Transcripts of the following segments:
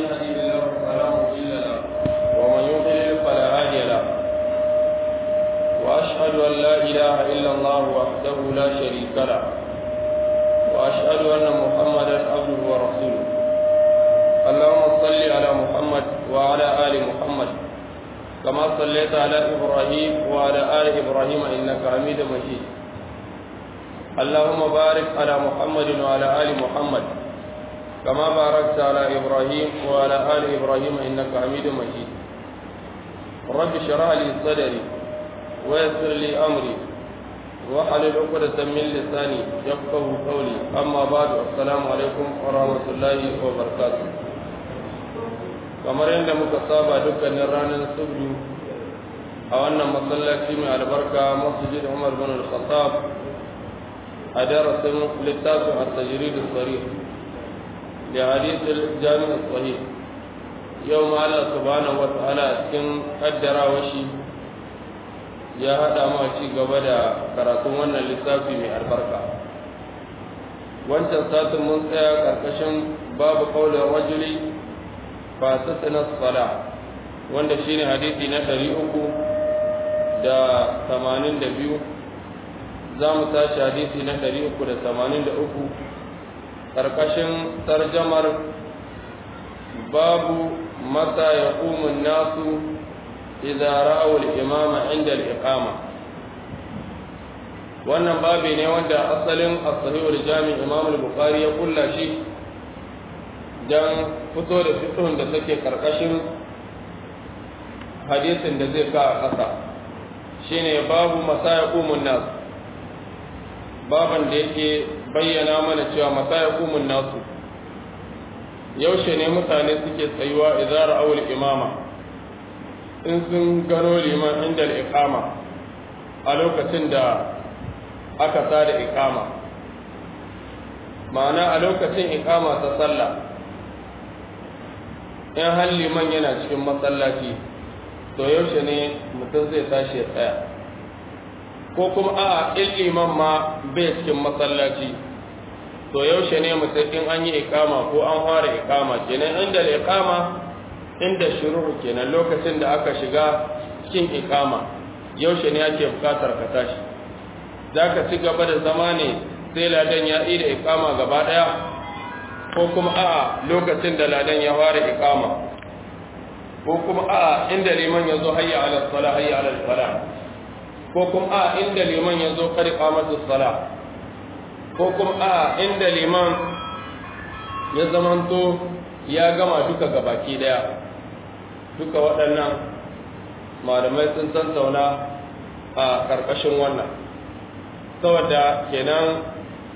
يهده الله فلا مضل له ومن يضلل فلا هادي له وأشهد أن لا إله إلا الله وحده لا شريك له وأشهد أن محمدا عبده ورسوله اللهم صل على محمد وعلى آل محمد كما صليت على إبراهيم وعلى آل إبراهيم إنك حميد مجيد اللهم بارك على محمد وعلى آل محمد كما باركت على إبراهيم وعلى آل إبراهيم إنك حميد مجيد رب اشرح لي صدري ويسر لي أمري وحلل عقدة من لساني يفقه قولي أما بعد السلام عليكم ورحمة الله وبركاته kamar yadda muka saba dukkanin ranar subdu a wannan masallaci mai albarka masjid Umar bin Al-Khattab a darasin littafin at-tajrid as-sarih da hadith al-jami' as-sahih yau ma Allah subhanahu wa ta'ala cikin kaddarawa shi ya hada mu a ci gaba da karatun wannan littafi mai albarka wancan satin mun tsaya karkashin babu qaulin rajuli fasitna sala wanda shine hadisi na 382 za mu tashi hadisi na 383 karkashin tarjamar babu mata yaqumu an-nasu idza ra'aw al-imama 'inda al-iqama wannan babi ne wanda asalin as-sahih al-jami' imam al-bukhari ya kulla shi dan fito da fiqhun da take karkashin hadisin da zai ka a ƙasa shine babu masayaqumun nas baban da yake bayyana mana cewa masayaqumun nasu yaushe ne mutane suke tsayuwa idza ra'aw al-imama in sun gano liman inda al-iqama a lokacin da aka sada iqama ma'ana a lokacin iqama ta sallah in har liman yana cikin masallaci to yaushe ne mutum zai tashi ya tsaya ko kuma a in liman ma bai cikin masallaci to yaushe ne mutum in an yi ikama ko an fara ikama kenan inda ikama inda shuru kenan lokacin da aka shiga cikin ikama yaushe ne ake bukatar ka tashi za ka ci gaba da zama ne sai ladan ya yi da ikama gaba daya ko kuma a'a lokacin da ladan ya fara ikama ko kuma a'a inda liman ya zo hayya ala sala hayya ala sala ko kuma a'a inda liman ya zo kar qamatu sala ko kuma a'a inda liman ya zamanto ya gama duka gabaki daya duka waɗannan malamai sun tattauna a ƙarƙashin wannan saboda kenan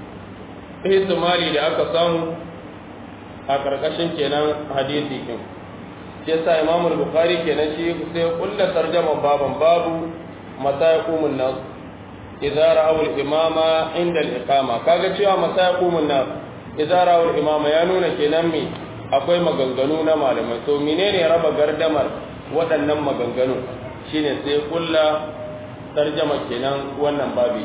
ihtimali da aka samu a ƙarƙashin kenan hadisi ɗin shi yasa Imam Bukhari kenan shi sai kulla tarjama baban babu mata yaqumun nas idza ra'aw al-imama inda al-iqama kaga cewa mata yaqumun nas idza ra'aw al-imama ya nuna kenan me akwai maganganu na malamai to menene raba gardamar waɗannan maganganu shine sai kulla tarjama kenan wannan babi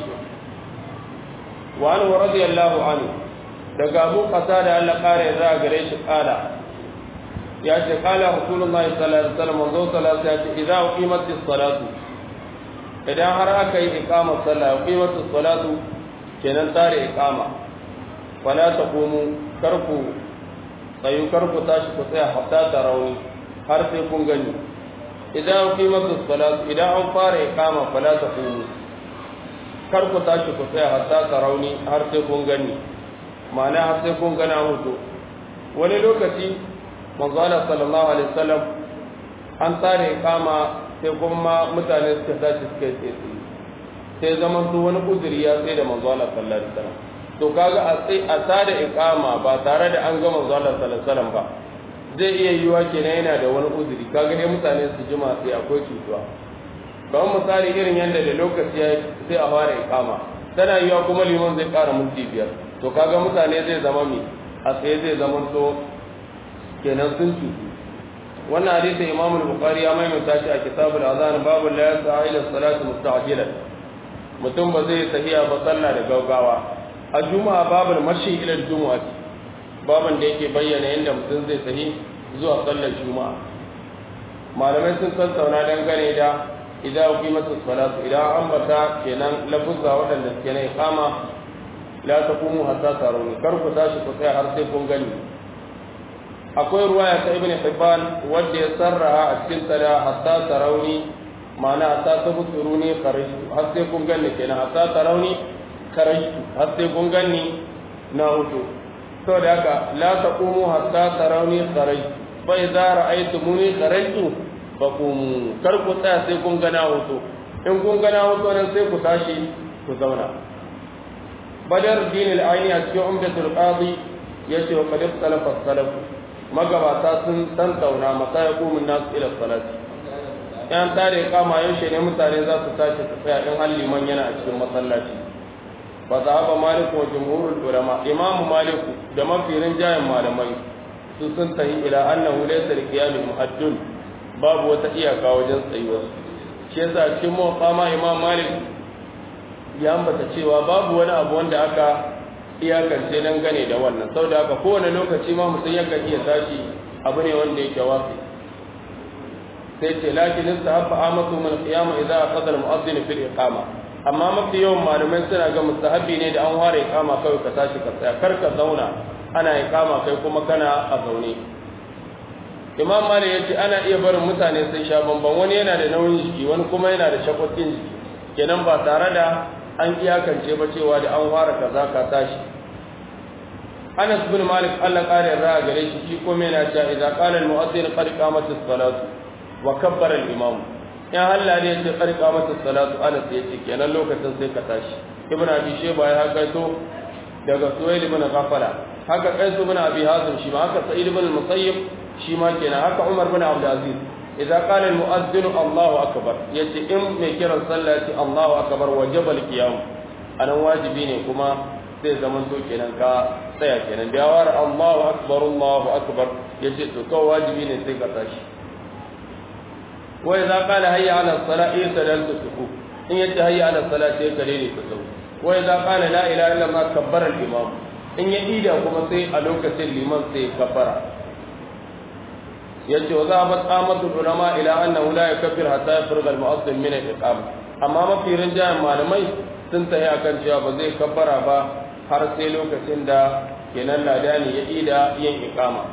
wa anhu radiyallahu anhu daga abu kasa da Allah kare za a gare shi kala ya ce kala rasulullahi sallallahu alaihi wasallam manzo sallallahu ya ce idza uqimatis salatu idan har aka yi iqamar sallah uqimatis salatu kenan tare iqama wala taqumu karku tsayu karku tashi ku tsaya hatta tarawni har sai kun gani idan uqimatis salatu idan an fara iqama fala taqumu karku tashi ku tsaya hatta tarawni har sai kun gani ma'ana har sai kun gana mutu wani lokaci manzo Allah sallallahu alaihi wasallam an tsare kama sai kuma mutane suka tashi suka yi tsaye sai zaman su wani uzuri ya tsaye da manzo Allah sallallahu alaihi wasallam to kaga a sai a tada iqama ba tare da an ga manzo Allah sallallahu alaihi wasallam ba zai iya yiwa kenan yana da wani uzuri kaga dai mutane su jima sai akwai cutuwa kamar misali irin yadda da lokaci ya sai a fara iqama tana yiwa kuma liman zai ƙara minti biyar to kaga mutane zai zama mi a tsaye zai zama to kenan sun cutu wannan hadisi imam al-bukhari ya maimaita shi a kitabul azan babu la yasa ila salati musta'jilan mutum ba zai tahiya ba sallah da gaggawa a juma'a babul mashi ila juma'a baban da yake bayyana yadda mutum zai tahi zuwa sallar juma'a malamai sun tattauna dangane da idan ku masa salatu idan an bata kenan lafuzza waɗanda suke na iqama la taqumu hatta tarawni kar ku tashi ku tsaya har sai kun gani akwai ruwaya ta ibn hibban wanda ya sarraha a cikin sada hatta tarawni ma'ana hatta tabsuruni kharajtu har sai kun gani kenan hatta tarawni kharajtu har sai kun gani na hutu saboda haka la taqumu hatta tarawni kharajtu fa idza ra'aytumuni kharajtu faqumu kar ku tsaya sai kun gana hoto in kun gana hoto nan sai ku tashi ku zauna badar din al-aini a cikin umdatul qadi yace wa qad ikhtalafa salaf magabata sun tantauna mata ya kumun nasu ila salati yan tare kama yaushe ne mutane za su tashi su tsaya in har liman yana a cikin masallaci fa zahaba malik wa jumhurul ulama imamu malik da mafirin jayin malamai su sun tahi ila annahu laysa liqiyamil muhaddun babu wata iyaka wajen tsayuwa shi yasa cikin muqama imam malik ya ambata cewa babu wani abu wanda aka iyakance dan gane da wannan saboda haka kowane lokaci ma mutum yakan iya tashi abu ne wanda yake wafi sai ce lakin istahabba amatu min qiyama idza aqada al mu'adhdhin fil iqama amma mafi yawan malamai suna ga mustahabbi ne da an ware iqama kawai ka tashi ka tsaya kar ka zauna ana iqama kai kuma kana a zaune imam malik ya ce ana iya barin mutane sun sha bamban wani yana da nauyin jiki wani kuma yana da shakwakin jiki kenan ba tare da an iyakance ba cewa da an fara kaza ka tashi anas bin malik Allah kare ra'a gare shi shi kuma yana cewa idza qala al mu'adhdhin qad qamat as-salatu wa kabbara al imam ya halla ne ce qad qamat as-salatu anas ya ce kenan lokacin sai ka tashi ibn abi shayba ya haka to daga suwail ibn ghafala haka qais ibn abi hazim shi ma haka sa'id ibn musayyib shi ma kenan haka Umar bin Abdul Aziz idza qala al mu'adhdhin Allahu akbar yace in mai kiran sallah yace Allahu akbar wajaba al qiyam anan wajibi ne kuma sai zaman to kenan ka tsaya kenan da yawar Allahu akbar Allahu akbar yace to ko wajibi ne sai ka tashi wa idza qala hayya ala salat yasdaltu sufu in yace hayya ala salat sai kare ne ku sau wa idza qala la ilaha illa Allah kabbara al imam in ya ida kuma sai a lokacin liman sai kabbara yace wa zahabat amatu ulama ila annahu la yakfir hatta yafruga al-mu'azzin min al-iqama amma mafi rinjayen malamai sun tahi akan cewa ba zai kabbara ba har sai lokacin da kenan ladani ya ida yin iqama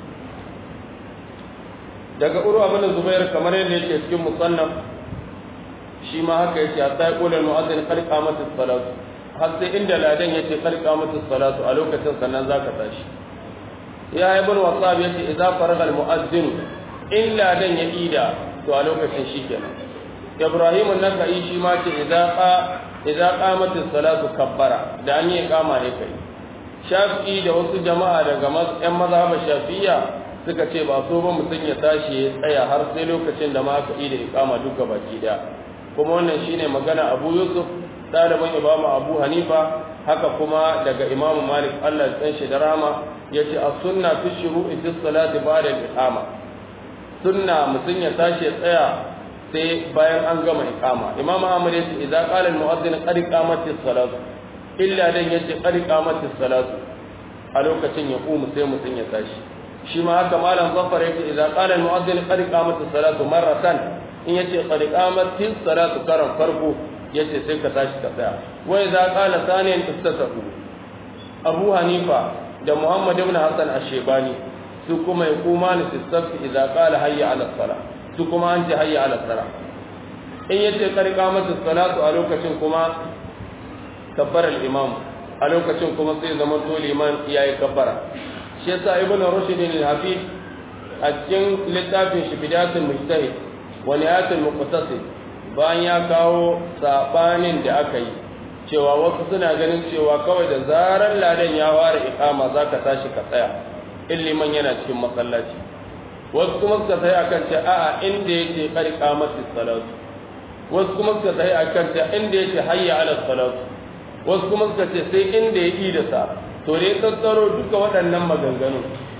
daga urwa bin zubair kamar yadda yake cikin musannaf shi ma haka yace hatta yaqulu al-mu'azzin qad qamat as-salatu har sai inda ladan yace qad qamat as-salatu a lokacin sannan zaka tashi ya ibn wasab yace idza faraga almu'azzin illa dan ya ida to a lokacin shikenan ibrahim an-nakai shi ma ce idza qa idza qamat as-salatu kabbara da an yi kama ne kai shafi'i da wasu jama'a daga yan mazhaban shafi'iyya suka ce ba so ba mutum ya tashi ya tsaya har sai lokacin da ma aka ida iqama duka baki daya kuma wannan shine magana Abu Yusuf ɗaliban Imam Abu Hanifa haka kuma daga Imam Malik Allah ya tsanshi da rama yace as-sunna fi shuru'i fi salati ba'da al-iqama sunna mutun ya tashi tsaya sai bayan an gama iqama imam Ahmad yace idza qala al-mu'adhdhin qad qamati as-salatu illa dan yace qad qamati as-salatu a lokacin ya kuma sai mutun ya tashi shi ma haka malam Zafar yace idza qala al-mu'adhdhin qad qamati as-salatu marratan in yace qad qamati as-salatu karan farko yace sai ka tashi ka tsaya wa idza qala thaniyan istasafu Abu Hanifa da Muhammad ibn Hassan Ashebani su kuma ya kuma ni sistafi idza qala hayya ala salah su kuma an ce hayya ala salah in yace karka mata salatu a lokacin kuma kabbara al-imam a lokacin kuma sai zaman to liman yayi kabbara shi yasa ibn rushd al-hafid a cikin littafin shi bidatul mujtahid wa nihayatul muqtasid bayan ya kawo sabanin da aka yi cewa wasu suna ganin cewa kawai da zarar ladan ya ware ikama za ka tashi ka tsaya in liman yana cikin masallaci wasu kuma suka tsaye akan ce a'a inda yake kari kamatis salatu wasu kuma suka tsaye akan ce inda yake hayya ala salatu wasu kuma suka ce sai inda ya yi da sa to dai tattaro duka waɗannan maganganu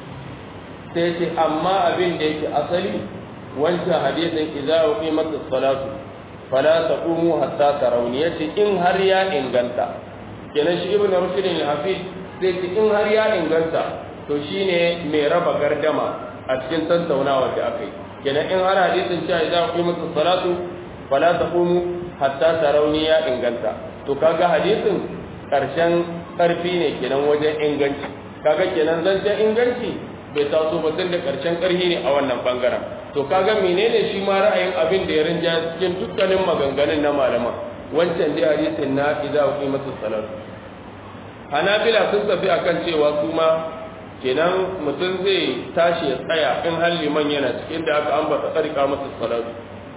sai ce amma abin da yake asali wancan hadisin idza uqimatis salatu fala taqumu hatta tarawni yace in har ya inganta kenan shi ibnu rushd al-hafiz sai ce in har ya inganta to shine mai raba gardama a cikin tattaunawa da aka yi kenan in har hadisin cewa idan ku musu salatu fala taqumu hatta tarawni ya inganta to kaga hadisin karshen karfi ne kenan wajen inganci kaga kenan zancen inganci bai taso ba tun da karshen karhi ne a wannan bangaren to kaga menene shi ma ra'ayin abin da ya rinja cikin dukkanin maganganun na malama wancan dai hadisin na idza qimatu salat hanabila sun tafi akan cewa su ma kenan mutum zai tashi ya tsaya in har liman yana cikin da aka ambata tsarika masa salatu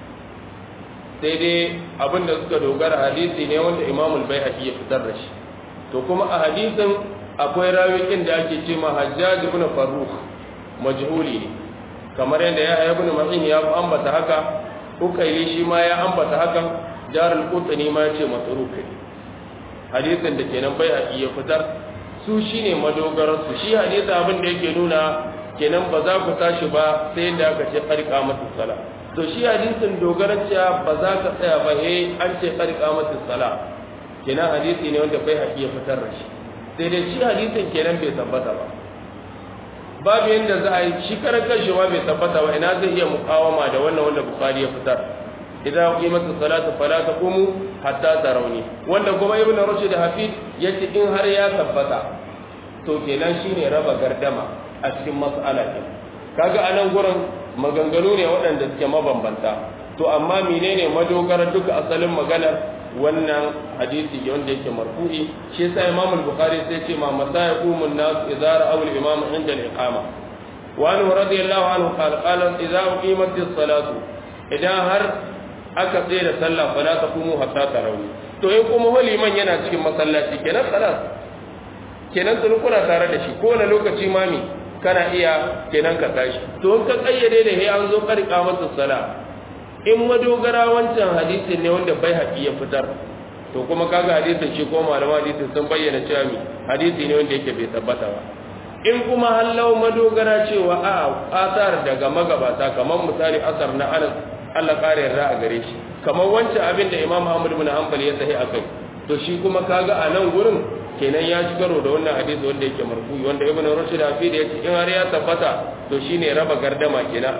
sai dai abin da suka dogara hadisi ne wanda imamul bai ya fitar da shi to kuma a hadisin akwai rawikin da ake ce ma hajjaj ibn farrukh majhuli ne kamar yadda ya haya ibn ma'in ya ambata haka ukaili shi ma ya ambata hakan jarul qutni ma ya ce masruk hadisin da kenan bai ya fitar su shine madogarar su shi hadisi abin da yake nuna kenan ba za ku tashi ba sai da aka ce qarqa mata sala to shi hadisin dogaran cewa ba za ka tsaya ba eh an ce qarqa mata sala kenan hadisi ne wanda bai ya fitar da shi sai dai shi hadisin kenan bai tabbata ba babu yadda za a yi shi karan kanshi ma bai tabbata ba ina zai iya mukawama da wannan wanda bukari ya fitar idan qimatu salatu fala taqumu hatta tarawni wanda kuma ibnu rushd hafid yace in har ya tabbata to kenan shine raba gardama a cikin mas'ala din kaga anan gurin maganganu ne waɗanda suke mabambanta to amma menene madogara duka asalin maganar wannan hadisi wanda yake marfu'i shi yasa Imam al-Bukhari sai ce ma masayaqumun nas idza ra'aw al-imam inda al-iqama wa anhu radiyallahu anhu qala qala idza uqimat as-salatu idan har aka tsaye da sallah fala taqumu hatta tarawih to in kuma liman yana cikin masallaci kenan salat kenan sun kuna tare da shi ko na lokaci mami kana iya kenan ka tashi to in ka kayyade da he an zo karka masa sala in madogara wancan hadisin ne wanda bai haƙi ya fitar to kuma kaga hadisin shi ko malama hadisin sun bayyana cewa mi hadisi ne wanda yake bai tabbata ba in kuma hallau madogara cewa a asar daga magabata kamar misali asar na Anas Allah kare yarda a gare shi kamar wancan abin da Imam Ahmad ibn Hanbal ya sahi akai to shi kuma kaga a nan gurin kenan ya ci karo da wannan hadisi wanda yake marfu'i wanda Ibn Rushd hafi da yace in har ya tabbata to shine raba gardama kenan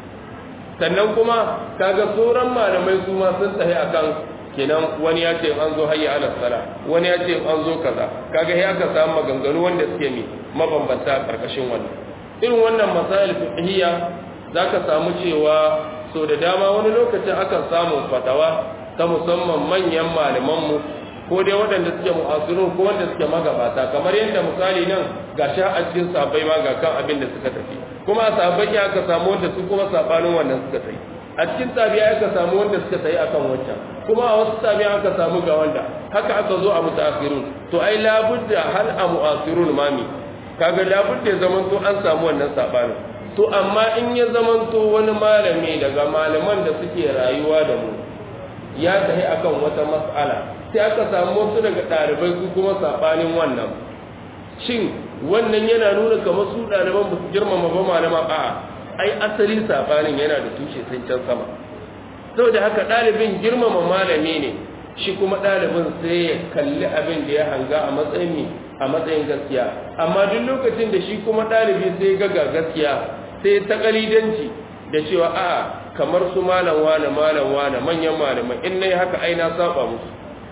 sannan kuma kaga sauran malamai su ma sun tsaye akan kenan wani ya ce an zo hayya ala sala wani ya ce an zo kaza kaga sai aka samu maganganu wanda suke mi mabambanta a karkashin wannan irin wannan masail fiqhiyya zaka samu cewa so da dama wani lokacin akan samu fatawa ta musamman manyan malaman mu ko dai waɗanda suke mu'asirun ko wanda suke magabata kamar yadda misali nan ga sha a cikin sabai ma ga kan abin da suka tafi kuma a sabai ya aka samu wanda su kuma sabanin wannan suka tafi a cikin tabiya aka samu wanda suka tafi akan wancan kuma a wasu tabiya aka samu ga wanda haka aka zo a mutaakhirun to ai labudda hal a mu'asirun mami kaga labudda ya zaman to an samu wannan sabanin to amma in ya zaman to wani malami daga malaman da suke rayuwa da mu ya tafi akan wata mas'ala sai aka samu wasu daga ɗalibai su kuma saɓanin wannan shin wannan yana nuna kamar su ɗaliban ba su girmama ba malama a ai asali saɓanin yana da tushe sai can sama saboda haka ɗalibin girmama malami ne shi kuma ɗalibin sai ya kalli abin da ya hanga a matsayin a matsayin gaskiya amma duk lokacin da shi kuma ɗalibi sai ga ga gaskiya sai ta kalidanci da cewa a kamar su malam wane malam wane manyan malamai in nayi haka ai na saba musu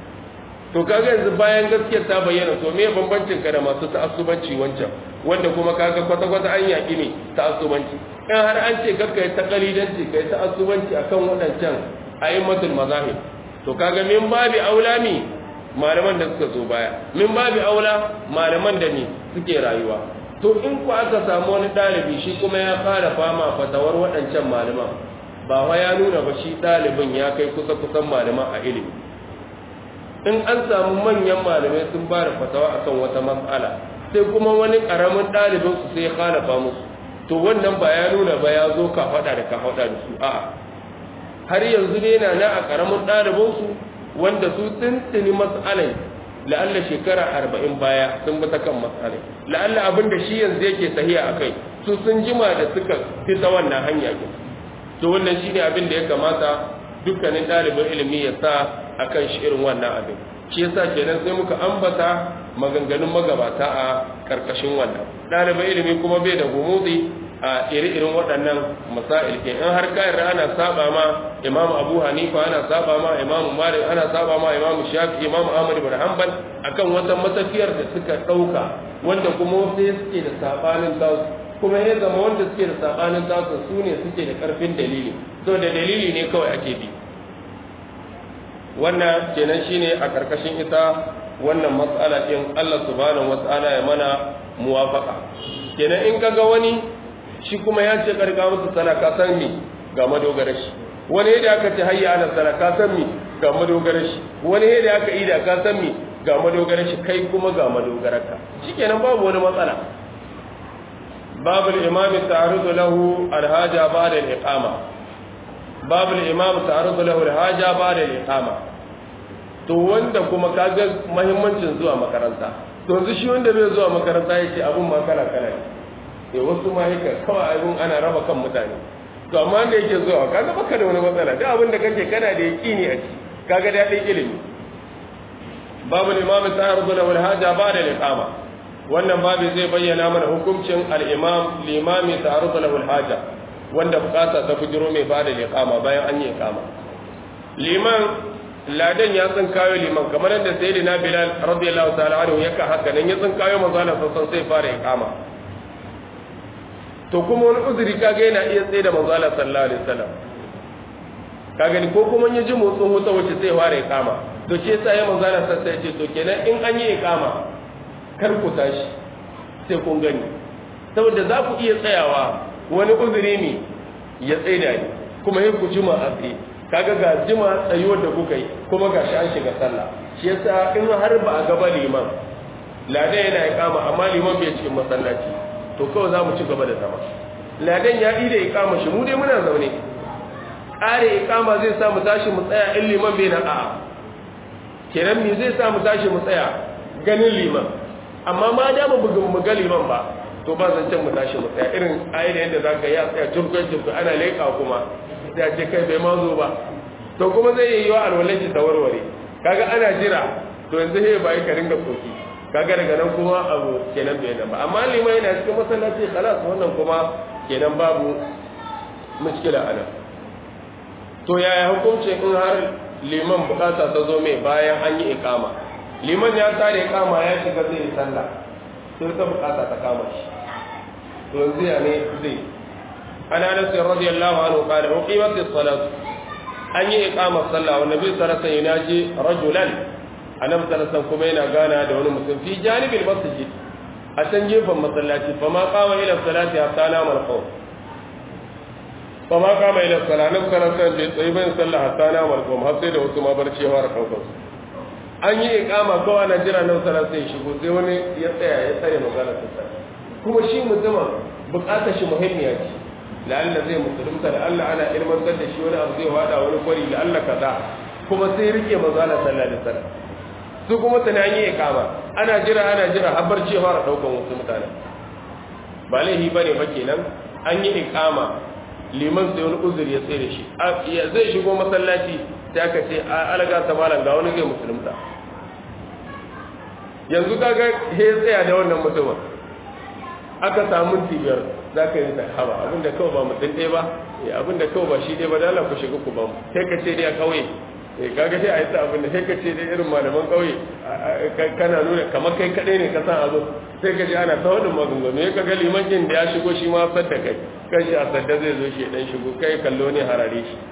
to kaga yanzu bayan gaskiyar ta bayyana to me bambancin ka da masu ta'assubanci wancan wanda kuma kaga kwata kwata an yaki ne ta'assubanci in har an ce kakka ta kalidanci kai ta'assubanci akan waɗancan a'immatul mazahib to kaga min babi aulami malaman da suka zo baya min babi aula malaman da ne suke rayuwa to in ku aka samu wani ɗalibi shi kuma ya fara fama fatawar waɗancan malaman ba wa ya nuna ba shi ɗalibin ya kai kusa kusan malaman a ilimi in an samu manyan malamai sun ba da fatawa akan wata matsala sai kuma wani ƙaramin ɗalibin su sai ya khalafa musu to wannan ba ya nuna ba ya zo ka faɗa da ka faɗa da su a'a har yanzu ne na na a ƙaramin ɗalibin su wanda su tuntuni matsalai la'alla shekara arba'in baya sun bi ta kan matsalai la'alla abin da shi yanzu yake tahiya a kai su sun jima da suka fita wannan hanya ke to wannan shine abin da ya kamata dukkanin ɗalibin ilimi ya sa a kan shi irin wannan abin shi yasa kenan sai muka ambata maganganun magabata a ƙarƙashin wannan ɗalibin ilimi kuma bai da gumutsi a iri-irin waɗannan masail ke in har ka yarda ana saba ma imam abu hanifa ana saba ma imam malik ana saba ma imam shafi imam ahmad ibn hanbal akan wata matafiyar da suka ɗauka wanda kuma wasu suke da sabanin tasu kuma ya zama wanda suke da sabanin tasu su ne suke da ƙarfin dalili so da dalili ne kawai ake bi wannan kenan shine a ƙarƙashin ita wannan matsala ɗin Allah subhanahu wata'ala ya mana muwafaka kenan in kaga wani shi kuma ya ce karka musu sana ka san mi ga madogara shi wani yadda aka ce hayya ana sana ka san mi ga madogara shi wani yadda aka ida ka san mi ga madogara shi kai kuma ga madogararka shikenan babu wani matsala babul imami ta'arudu lahu alhaja ba'da al-iqama babul imam ta'arudu lahu alhaja ba'da al-iqama to wanda kuma kaga muhimmancin zuwa makaranta to yanzu shi wanda bai zuwa makaranta yake abun ma kala kala ne eh wasu ma yake kawai abun ana raba kan mutane to amma wanda yake zuwa kaga baka da wani matsala duk abin da kake kana da yaqini a ci kaga dadin ilimi babu imam ta'arudu lahu alhaja ba'da al-iqama wannan babu zai bayyana mana hukuncin al-imam limami ta'arudu lahu alhaja wanda bukata ta fujiro mai bada liqama bayan an yi iqama liman ladan ya tsin kayo liman kamar yadda sayyidina bilal radiyallahu ta'ala anhu yaka haka nan ya tsin kayo manzo Allah sallallahu sai fara iqama to kuma wani uzuri kaga yana iya tsaye da manzo Allah sallallahu alaihi wasallam kaga ni ko kuma ya ji motsin wuta wacce sai fara iqama to ce sai ya manzo Allah sallallahu alaihi ce to kenan in an yi iqama kar ku tashi sai kun gani saboda za ku iya tsayawa wani uzuri ne ya tsaye da ni kuma yin ku jima a tsaye kaga ga jima tsayuwar da kuka yi kuma ga shi an shiga sallah shi yasa in har ba a gaba liman ladan yana ikama amma liman bai cikin masallaci to kawai za mu ci gaba da zama ladan ya yi da ikama shi mu dai muna zaune ƙare ikama zai sa mu tashi mu tsaya in liman bai nan a'a kenan me zai sa mu tashi mu tsaya ganin liman amma ma da mu bugun mu ga liman ba to ba zan can mu tashi mu tsaya irin ayi da yadda za ka yi a tsaya turkon turkon ana leƙa kuma sai a ce kai bai ma zo ba to kuma zai yi yiwa alwalaci ta warware kaga ana jira to yanzu he ba yi ka ringa koki kaga daga nan kuma abu kenan bai nan ba amma liman yana cikin masallaci khalas wannan kuma kenan babu mushkila ana to yaya hukuncin in har liman bukata ta zo mai bayan an yi ikama liman ya tare ikama ya shiga zai yi sallah sai ta bukata ta kama shi to yanzu ya ne zai ana nasu radiyallahu anhu qala uqimat as-salat an yi iqamar sallah wa nabi sallallahu alaihi wasallam yaji rajulan annabi sallallahu kuma yana gana da wani mutum fi janibil masjid a can gefen masallaci fa ma qama ila salati hatta nama al-qawm fa ma qama ila salati annabi sallallahu alaihi wasallam bai tsayi bayan sallah hatta nama al-qawm har sai da wasu ma barci ya fara daukar an yi ikama kawai na jira nan sana sai shigo sai wani ya tsaya ya tsare magana ta tsaya kuma shi mutumin bukatar shi muhimmiya ce la'alla zai musulunta da Allah ana ilmantar da shi wani abu zai wada wani kwari da Allah kaza kuma sai rike magana sallallahu alaihi wasallam su kuma tunani yi ikama ana jira ana jira har barci fara daukan wasu mutane ba laihi bane ba kenan an yi ikama liman sai wani uzuri ya tsaye da shi zai shigo masallaci sai aka ce alaga ta malam ga wani zai musulunta yanzu kaga he tsaya da wannan mutumin aka samu tibiyar za ka yi ta haba abinda kawai ba mutum ɗaya ba abinda kawai ba shi ɗaya ba dala ku shiga ku ba mu sai ka ce dai a ƙauye kaga sai a yi ta abinda sai ka ce dai irin malaman ƙauye kana nuna kamar kai kaɗai ne ka san abu sai ka ji ana ta wadin magungunu ya kaga liman yin da ya shigo shi ma sadda kai kan shi a sadda zai zo shi ɗan shigo kai kallo ne harare shi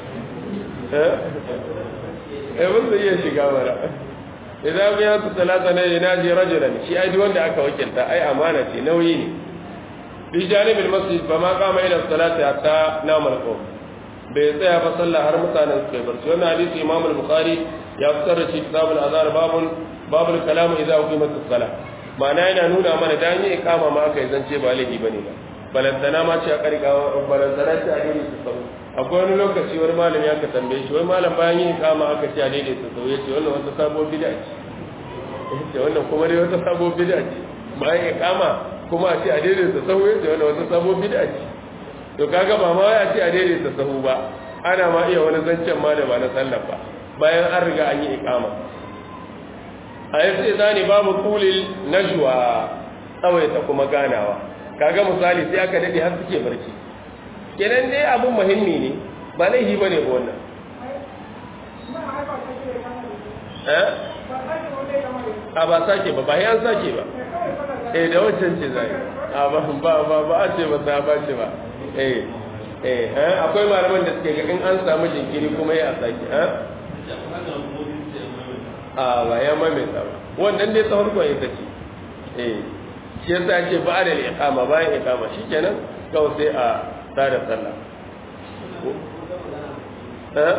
eh wanda iya shiga mara idan biya su talata ne yana ji rajulan shi ai wanda aka wakilta ai amana ce nauyi ne bi janibul masjid fa ma qama ila salati hatta nama al-qawm bai tsaya ba sallah har mutanen su kai barci wannan hadisi imam al-bukhari ya fitar da shi kitabul azhar babun babul kalam idza uqimat as-salah ma'ana yana nuna mana dan yi ikama ma aka yi zance ba laifi bane ba balantana ma ce a karika balantana ce a dole su sau akwai wani lokaci wani malami aka tambaye shi wai malam bayan yin kama aka ce a daidai su sau ya ce wannan wata sabon bida ce ya ce wannan kuma dai wata sabon bida ce bayan ya kama kuma a ce a daidai su sau ya ce wannan wata sabon bida ce to kaga ba ma ya ce a daidai su sau ba ana ma iya wani zancen ma da ba na sallah ba bayan an riga an yi ikama a yi sai zani babu kulil najwa tsawaita kuma ganawa kaga misali sai aka dade har suke barci kenan dai abun muhimmi ne ba laifi bane ba wannan eh a ba sake ba ba ya sake ba eh da wancan ce zai a ba ba ba ba a ce ba ta ba ce ba eh eh akwai malaman da suke ga in an samu jinkiri kuma ya sake eh a ba ya maimaita ba wannan dai ta farko ita ce eh shi yasa ce ba da iqama bayan iqama shikenan kawai sai a tada sallah eh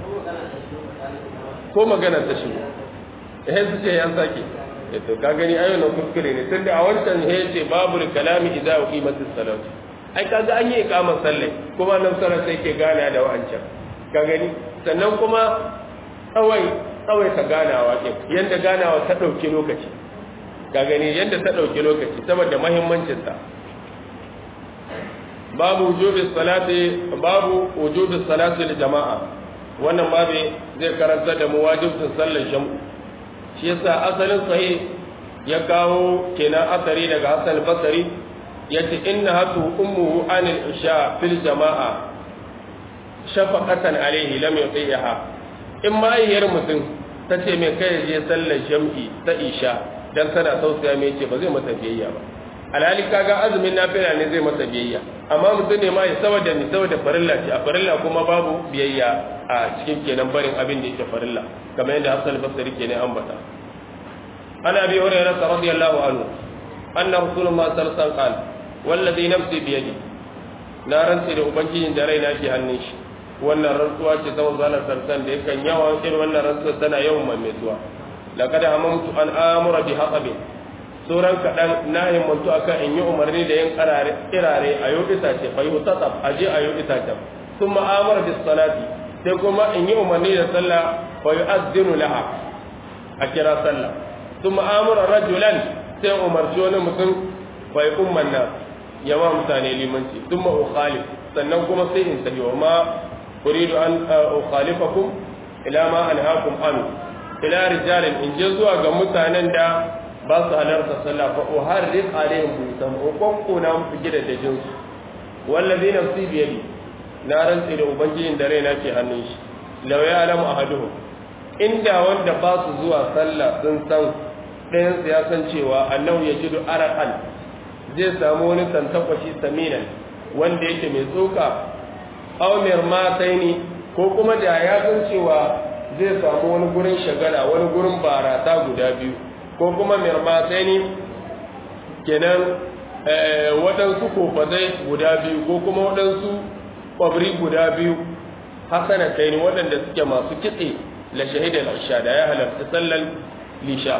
ko magana ta shigo eh su ce yan sake to ka gani ayo na kuskure ne tunda a wancan he ce babu kalami idza uqimatis salat ai kaga an yi iqamar sallah kuma nan sarar sai ke gana da wa'ancan ka gani sannan kuma tsawai tsawai ta ganawa ke yanda ganawa ta dauki lokaci ka gani yanda ta dauki lokaci saboda muhimmancin ta babu wujubi salati babu wujubi salati lil jama'a wannan babu zai karanta da mu wajibin sallar jam'u shi yasa asalin sahih ya kawo kenan asari daga Hassan Basri yace inna hatu ummuhu anil isha fil jama'a shafaqatan alayhi lam yutiha in ma ayyar mutum tace mai kai je sallar jam'i ta isha dan tana tausaya mai ce ba zai mata biyayya ba alhali kaga azumin nafila ne zai masa biyayya amma mutum ne ma ya saboda ni saboda farilla ce a farilla kuma babu biyayya a cikin kenan barin abin da yake farilla kamar yadda Hassan Basri kenan ambata an abi hurairah radiyallahu anhu anna rasulullah sallallahu alaihi wasallam qala wallazi nafsi bi yadi na rantsi da ubangijin da raina ke hannun shi wannan rantsuwa ce ta manzo sarsan da yakan yawan irin wannan rantsuwa tana yawan maimaituwa laqad amamtu an amura bi haqabin sauran kaɗan na himmantu akan in yi umarni da yin kirare a yau itace fa yi tatsaf a je a yau itacen sun ma'amar da salati sai kuma in yi umarni da sallah fa yi azdinu laha a kira sallah sun ma'amura rajulan sai umarci wani mutum fa yi umman nan yawa mutane limanci sun ma ukhalif sannan kuma sai in sabi wa ma uridu an ukhalifakum ila ma anhaakum an ila rijalin in je zuwa ga mutanen da ba su halarta sallah fa uharriq alaihim buyutan uqonna musu gida da jinsu wallazi nafsi bi yadi na rantsi da ubangijin da raina ke hannun shi law ya alamu ahaduhum inda wanda ba su zuwa sallah sun san ɗayan su ya san cewa annahu yajidu araqan zai samu wani tantakwashi saminan wanda yake mai tsoka aw mirmataini ko kuma da ya san cewa zai samu wani gurin shagala wani gurin barata guda biyu ko kuma mirmatai ne kenan waɗansu kofazai guda biyu ko kuma waɗansu ƙwabri guda biyu hasana kai ne waɗanda suke masu kitse la shahidar isha da ya halarci sallar lisha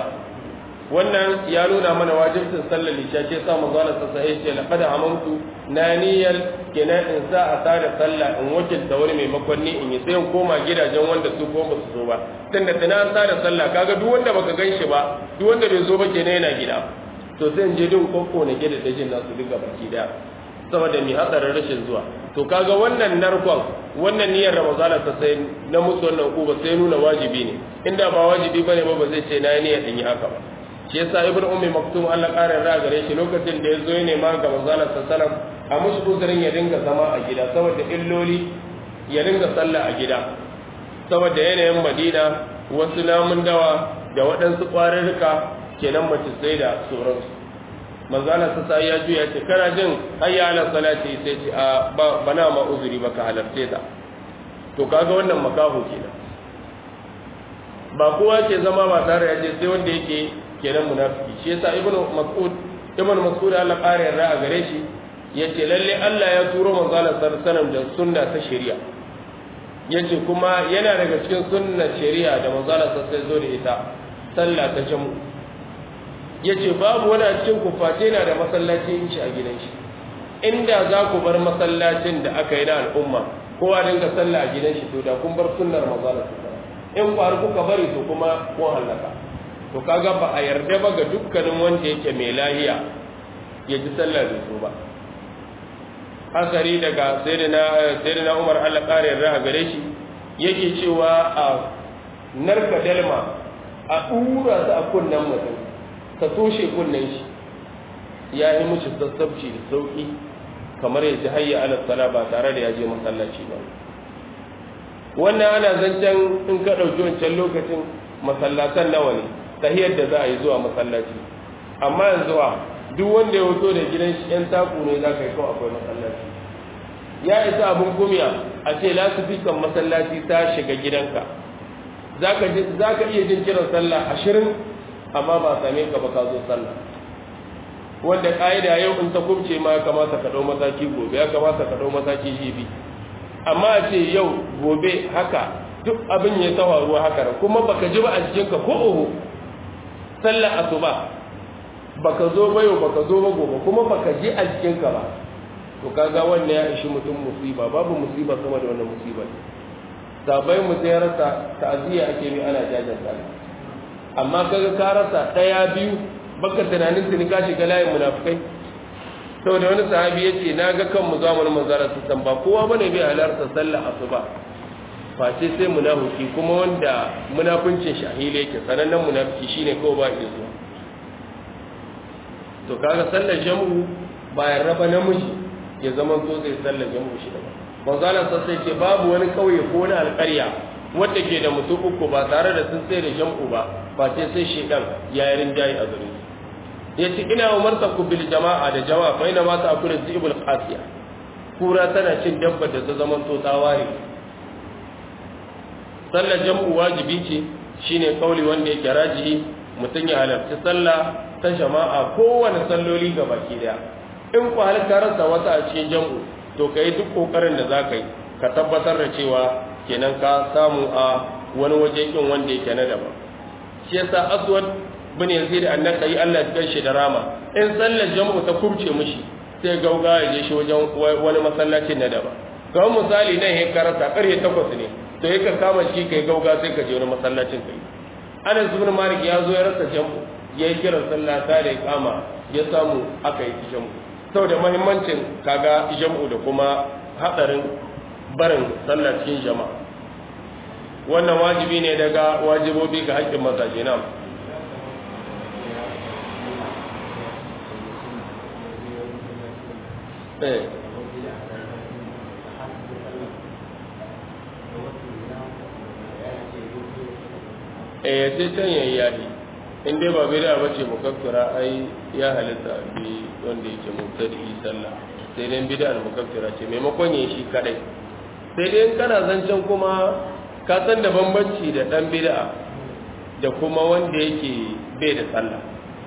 wannan ya nuna mana wajibcin sallar lisha ce sa manzo Allah sallallahu alaihi wasallam laqad amantu na niyyar kenan in sa a tada sallah in wakilta wani maimakon ni in yi sai in koma gidajen wanda su ko ba su zo ba tunda tana an tada sallah kaga duk wanda baka ganshi ba duk wanda bai zo ba kenan yana gida to sai in je din kokko na gida da jin nasu duka baki daya saboda mi hadarin rashin zuwa to kaga wannan narkon wannan niyyar ramadana ta sai na musu wannan uba sai nuna wajibi ne inda ba wajibi bane ba ba zai ce na niyyar in yi haka ba shi yasa ibnu ummi maktum Allah ƙara ra gare shi lokacin da ya zo ne ma ga manzala sallallahu a musu uzurin ya dinga zama a gida saboda illoli ya dinga sallah a gida saboda yanayin madina wasu namun dawa da waɗansu ƙwararruka kenan mace sai da sauransu manzala sa sai ya juya ce kana jin hayya ala salati sai ce a bana ma uzuri baka halarce ta to kaga wannan makaho kenan ba kowa ke zama ba tare ya je sai wanda yake kenan munafiki shi yasa ibnu mas'ud ibnu mas'ud Allah ƙara yarda a gare shi yace lalle Allah ya turo manzo Allah sallallahu alaihi da sunna ta shari'a yace kuma yana daga cikin sunna shari'a da manzo Allah sallallahu zo da ita sallah ta jamu yace babu wani a cikin ku face yana da masallacin shi a gidan shi inda za ku bar masallacin da aka yi na al'umma kowa dinga sallah a gidan shi to da kun bar sunnar manzo Allah sallallahu in ku har kuka bari to kuma kun halaka to kaga ba a yarda ba ga dukkanin wanda yake mai lahiya ya ji sallah bai so ba asari daga sayyidina Umar Allah kare yarda gare shi yake cewa a narka dalma a dura su a kunnen mutum ta toshe kunnen shi ya yi mushi sassabci da sauki kamar ya ji hayya ala sala ba tare da ya je masallaci ba wannan ana zancen in ka ɗauki wancan lokacin masallatan nawa ne tahiyar da za a yi zuwa masallaci amma yanzu a duk wanda ya wuto da gidan shi yan taku ne za ka yi kawai akwai masallaci ya isa abin kumiya a ce lasifikan masallaci ta shiga gidanka za ka iya jin kiran sallah ashirin amma ba same ka ba ka zo sallah wanda ƙa'ida yau in ta kubce ma ya kamata ka ɗau mataki gobe ya kamata ka ɗau mataki jibi amma a ce yau gobe haka duk abin ya tawa ruwa haka da kuma baka ji ba a jikinka ko oho sallar asuba baka zo ba yau baka zo ba gobe kuma baka ji a jikinka ba to kaga wannan ya ishi mutum musiba babu musiba sama da wannan musiba ne sabai mu sai rasa ta'aziyya ake mi ana jajanta amma kaga ka rasa daya biyu baka tunanin tuni ka shiga layin munafikai saboda wani sahabi yace na ga kan mu zamanin manzara su san ba kowa bane bai halarta sallar asuba face sai munafiki kuma wanda munafincin shahile yake sanannen munafiki shine kawai ba ya zuwa to kaga sallar jam'u bayan raba namiji ya zama to zai sallar jam'u shi daga manzala sai ce babu wani kauye ko wani alƙarya wanda ke da mutum uku ba tare da sun sai da jam'u ba face sai shedan ya yi rinjaye a gare ya ce ina umarta ku bil jama'a da jama'a fa ina ma ta akula zibul qasiya kura tana cin dabba da ta zama to ta ware sallar jam'u wajibi ce shine kauli wanda yake rajihi mutum ya halarci sallah ta jama'a kowane salloli ga baki daya in ku halitta rasa wata a cikin jam'u to ka yi duk kokarin da za ka yi ka tabbatar da cewa kenan ka samu a wani waje kin wanda yake na daban shi yasa aswad bin yazid annaka yi Allah ya shi da rama in sallar jam'u ta kubce mishi sai gauga ya je shi wajen wani masallacin na daban kamar misali nan ya karasa karfe takwas ne to ya ka kama shi kai gauga sai ka je wani masallacin kai anas ibn malik ya zo ya rasa jam'u ya yi kiran sallah ta da kama ya samu aka yi jam'u saboda muhimmancin kaga jam'u da kuma hadarin barin sallah cikin jama'a wannan wajibi ne daga wajibobi ga haƙƙin mazaje na eh eh sai can yayi yahi in dai ba bid'a bace mukaffira ai ya halitta bi wanda yake mubtadi sallah sai dai bid'a mukaffira ce maimakon yayi shi kadai sai dai in kana zancen kuma ka san da bambanci da dan bid'a da kuma wanda yake bai da sallah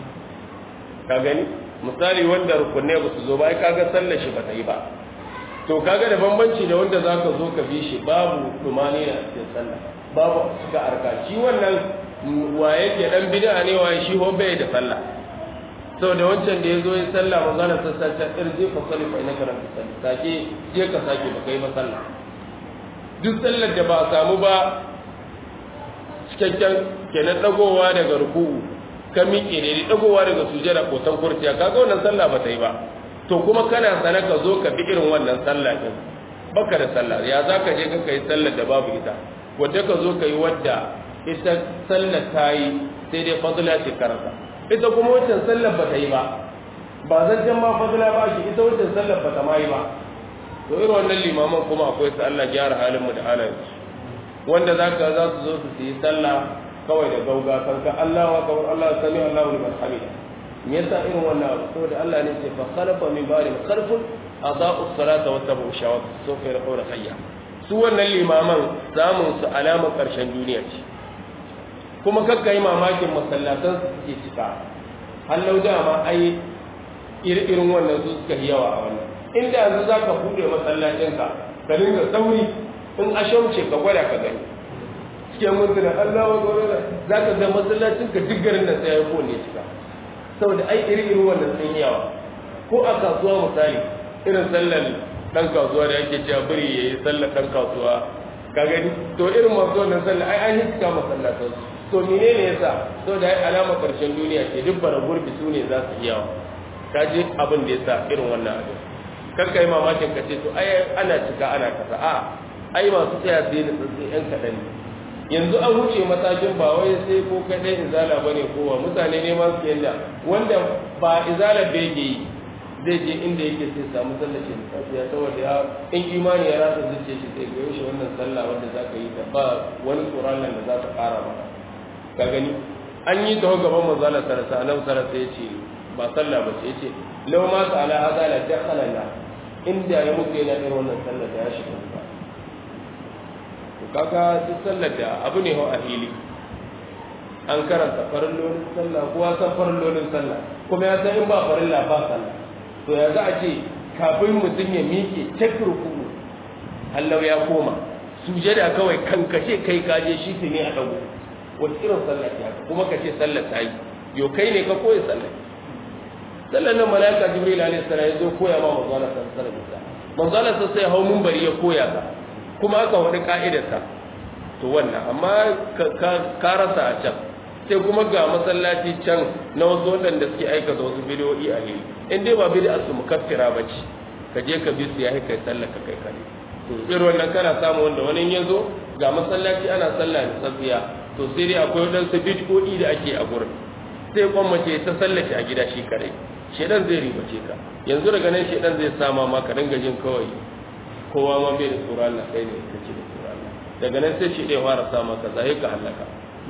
ka gani misali wanda rukunai ba su zo ba ai kaga sallar shi ba ta yi ba to kaga da bambanci da wanda zaka zo ka bi shi babu dumani a cikin sallah babu suka arka shi wannan wa yake dan bid'a ne wa shi ho bai da sallah saboda wancan da yazo yin sallah manzon sassa ta irje fa salli fa inaka lam tusalli sake je ka sake ba kai ba sallah duk sallar da ba a samu ba cikakken kenan dagowa daga ruku'u ka miƙe ne dagowa daga sujada ko tan kurciya kaga wannan sallah ba ta yi ba to kuma kana sana ka zo ka bi irin wannan sallah din baka da sallah ya za ka je ka yi sallar da babu ita wadda ka zo ka yi wadda ita sallar ta yi sai dai fadula ce karanta ita kuma wancan sallar ba ta yi ba ba zancen ma fadula ba shi ita wancan sallar ba ta ma yi ba to irin wannan limaman kuma akwai su Allah gyara halinmu da halayen wanda za ka za su zo su yi sallah kawai da gauga kanka Allah wa kawar Allah sami Allah liman hamida me yasa irin wannan abu saboda Allah ne ce fa khalafa min ba'di khalfun adaa'u salata wa tabu shawat so kai rauna hayya su wannan limaman samun su alamar karshen duniya ce kuma kakka yi mamakin masallatan su suke cika hallau dama ai irin wannan su suka yi yawa a wannan inda yanzu za ka buɗe masallacinka ka dinga sauri in ashamce ka gwada ka gani cikin mutuna Allah wa gwada za ka ga masallacinka duk garin da sai ya kone cika saboda ai iri irin wannan sun yawa ko a kasuwa misali irin sallar dan kasuwa da yake cewa biri ya yi sallar dan kasuwa ka gani to irin masu wannan sallar ai an yi cika masallatan su to mene ne yasa saboda ai alama karshen duniya ce duk bara gurbi su ne za su yawa ka ji abin da yasa irin wannan abin kar ka yi mamakin ka ce to ai ana cika ana kasa a ai masu tsaya su yi da tsantsi yan kaɗan ne yanzu an wuce matakin ba wai sai ko kaɗai izala ba ne kowa mutane ne ma su yanda wanda ba izala bai ke yi zai je inda yake sai samu sallar shi da safiya saboda ya in imani ya rasa zuciya shi sai goyo shi wannan sallah wanda za ka yi ta ba wani tsoron nan da za ta ƙara maka ka gani an yi ta gaban manzala sarasa annabi sarasa ya ce ba sallah ba ce ya ce lau ma su ala hada la dakhala la inda ya mutu yana irin wannan sallar da ya shiga wuta to kaga duk sallar da abu ne ho a hili an karanta farillolin sallah kowa san farillolin sallah kuma ya san in ba farilla ba sallah to ya za a ce kafin mutum ya miƙe cak ruku Allah ya koma sujada kawai kankashe kai kaje shi ne a dago wata irin sallah ce haka kuma ka ce sallar ta yi yo kai ne ka koyi sallar sallar nan malaika jibril alaihi salam ya zo koya ma manzo Allah sallallahu alaihi wasallam manzo Allah sai hau munbari ya koya ka kuma aka wani ka'idarsa to wannan amma ka rasa a can sai kuma ga masallaci can na wasu waɗanda suke aikata wasu bidiyoyi a hili in dai ba bid'a su mukaffira ba ce ka je ka bi su ya kai sallah ka kai kare to irin wannan kana samu wanda wani ya zo ga masallaci ana sallah da tsatsiya to sai dai akwai waɗansu bid'o'i da ake a gurin sai kwamace ta sallace a gida shi kare shedan zai ribace ka yanzu daga nan shedan zai sama ma ka dinga jin kawai kowa ma bai da tsoron Allah kai ne kake da tsoron Allah daga nan sai shi dai fara sama ka zai ka halaka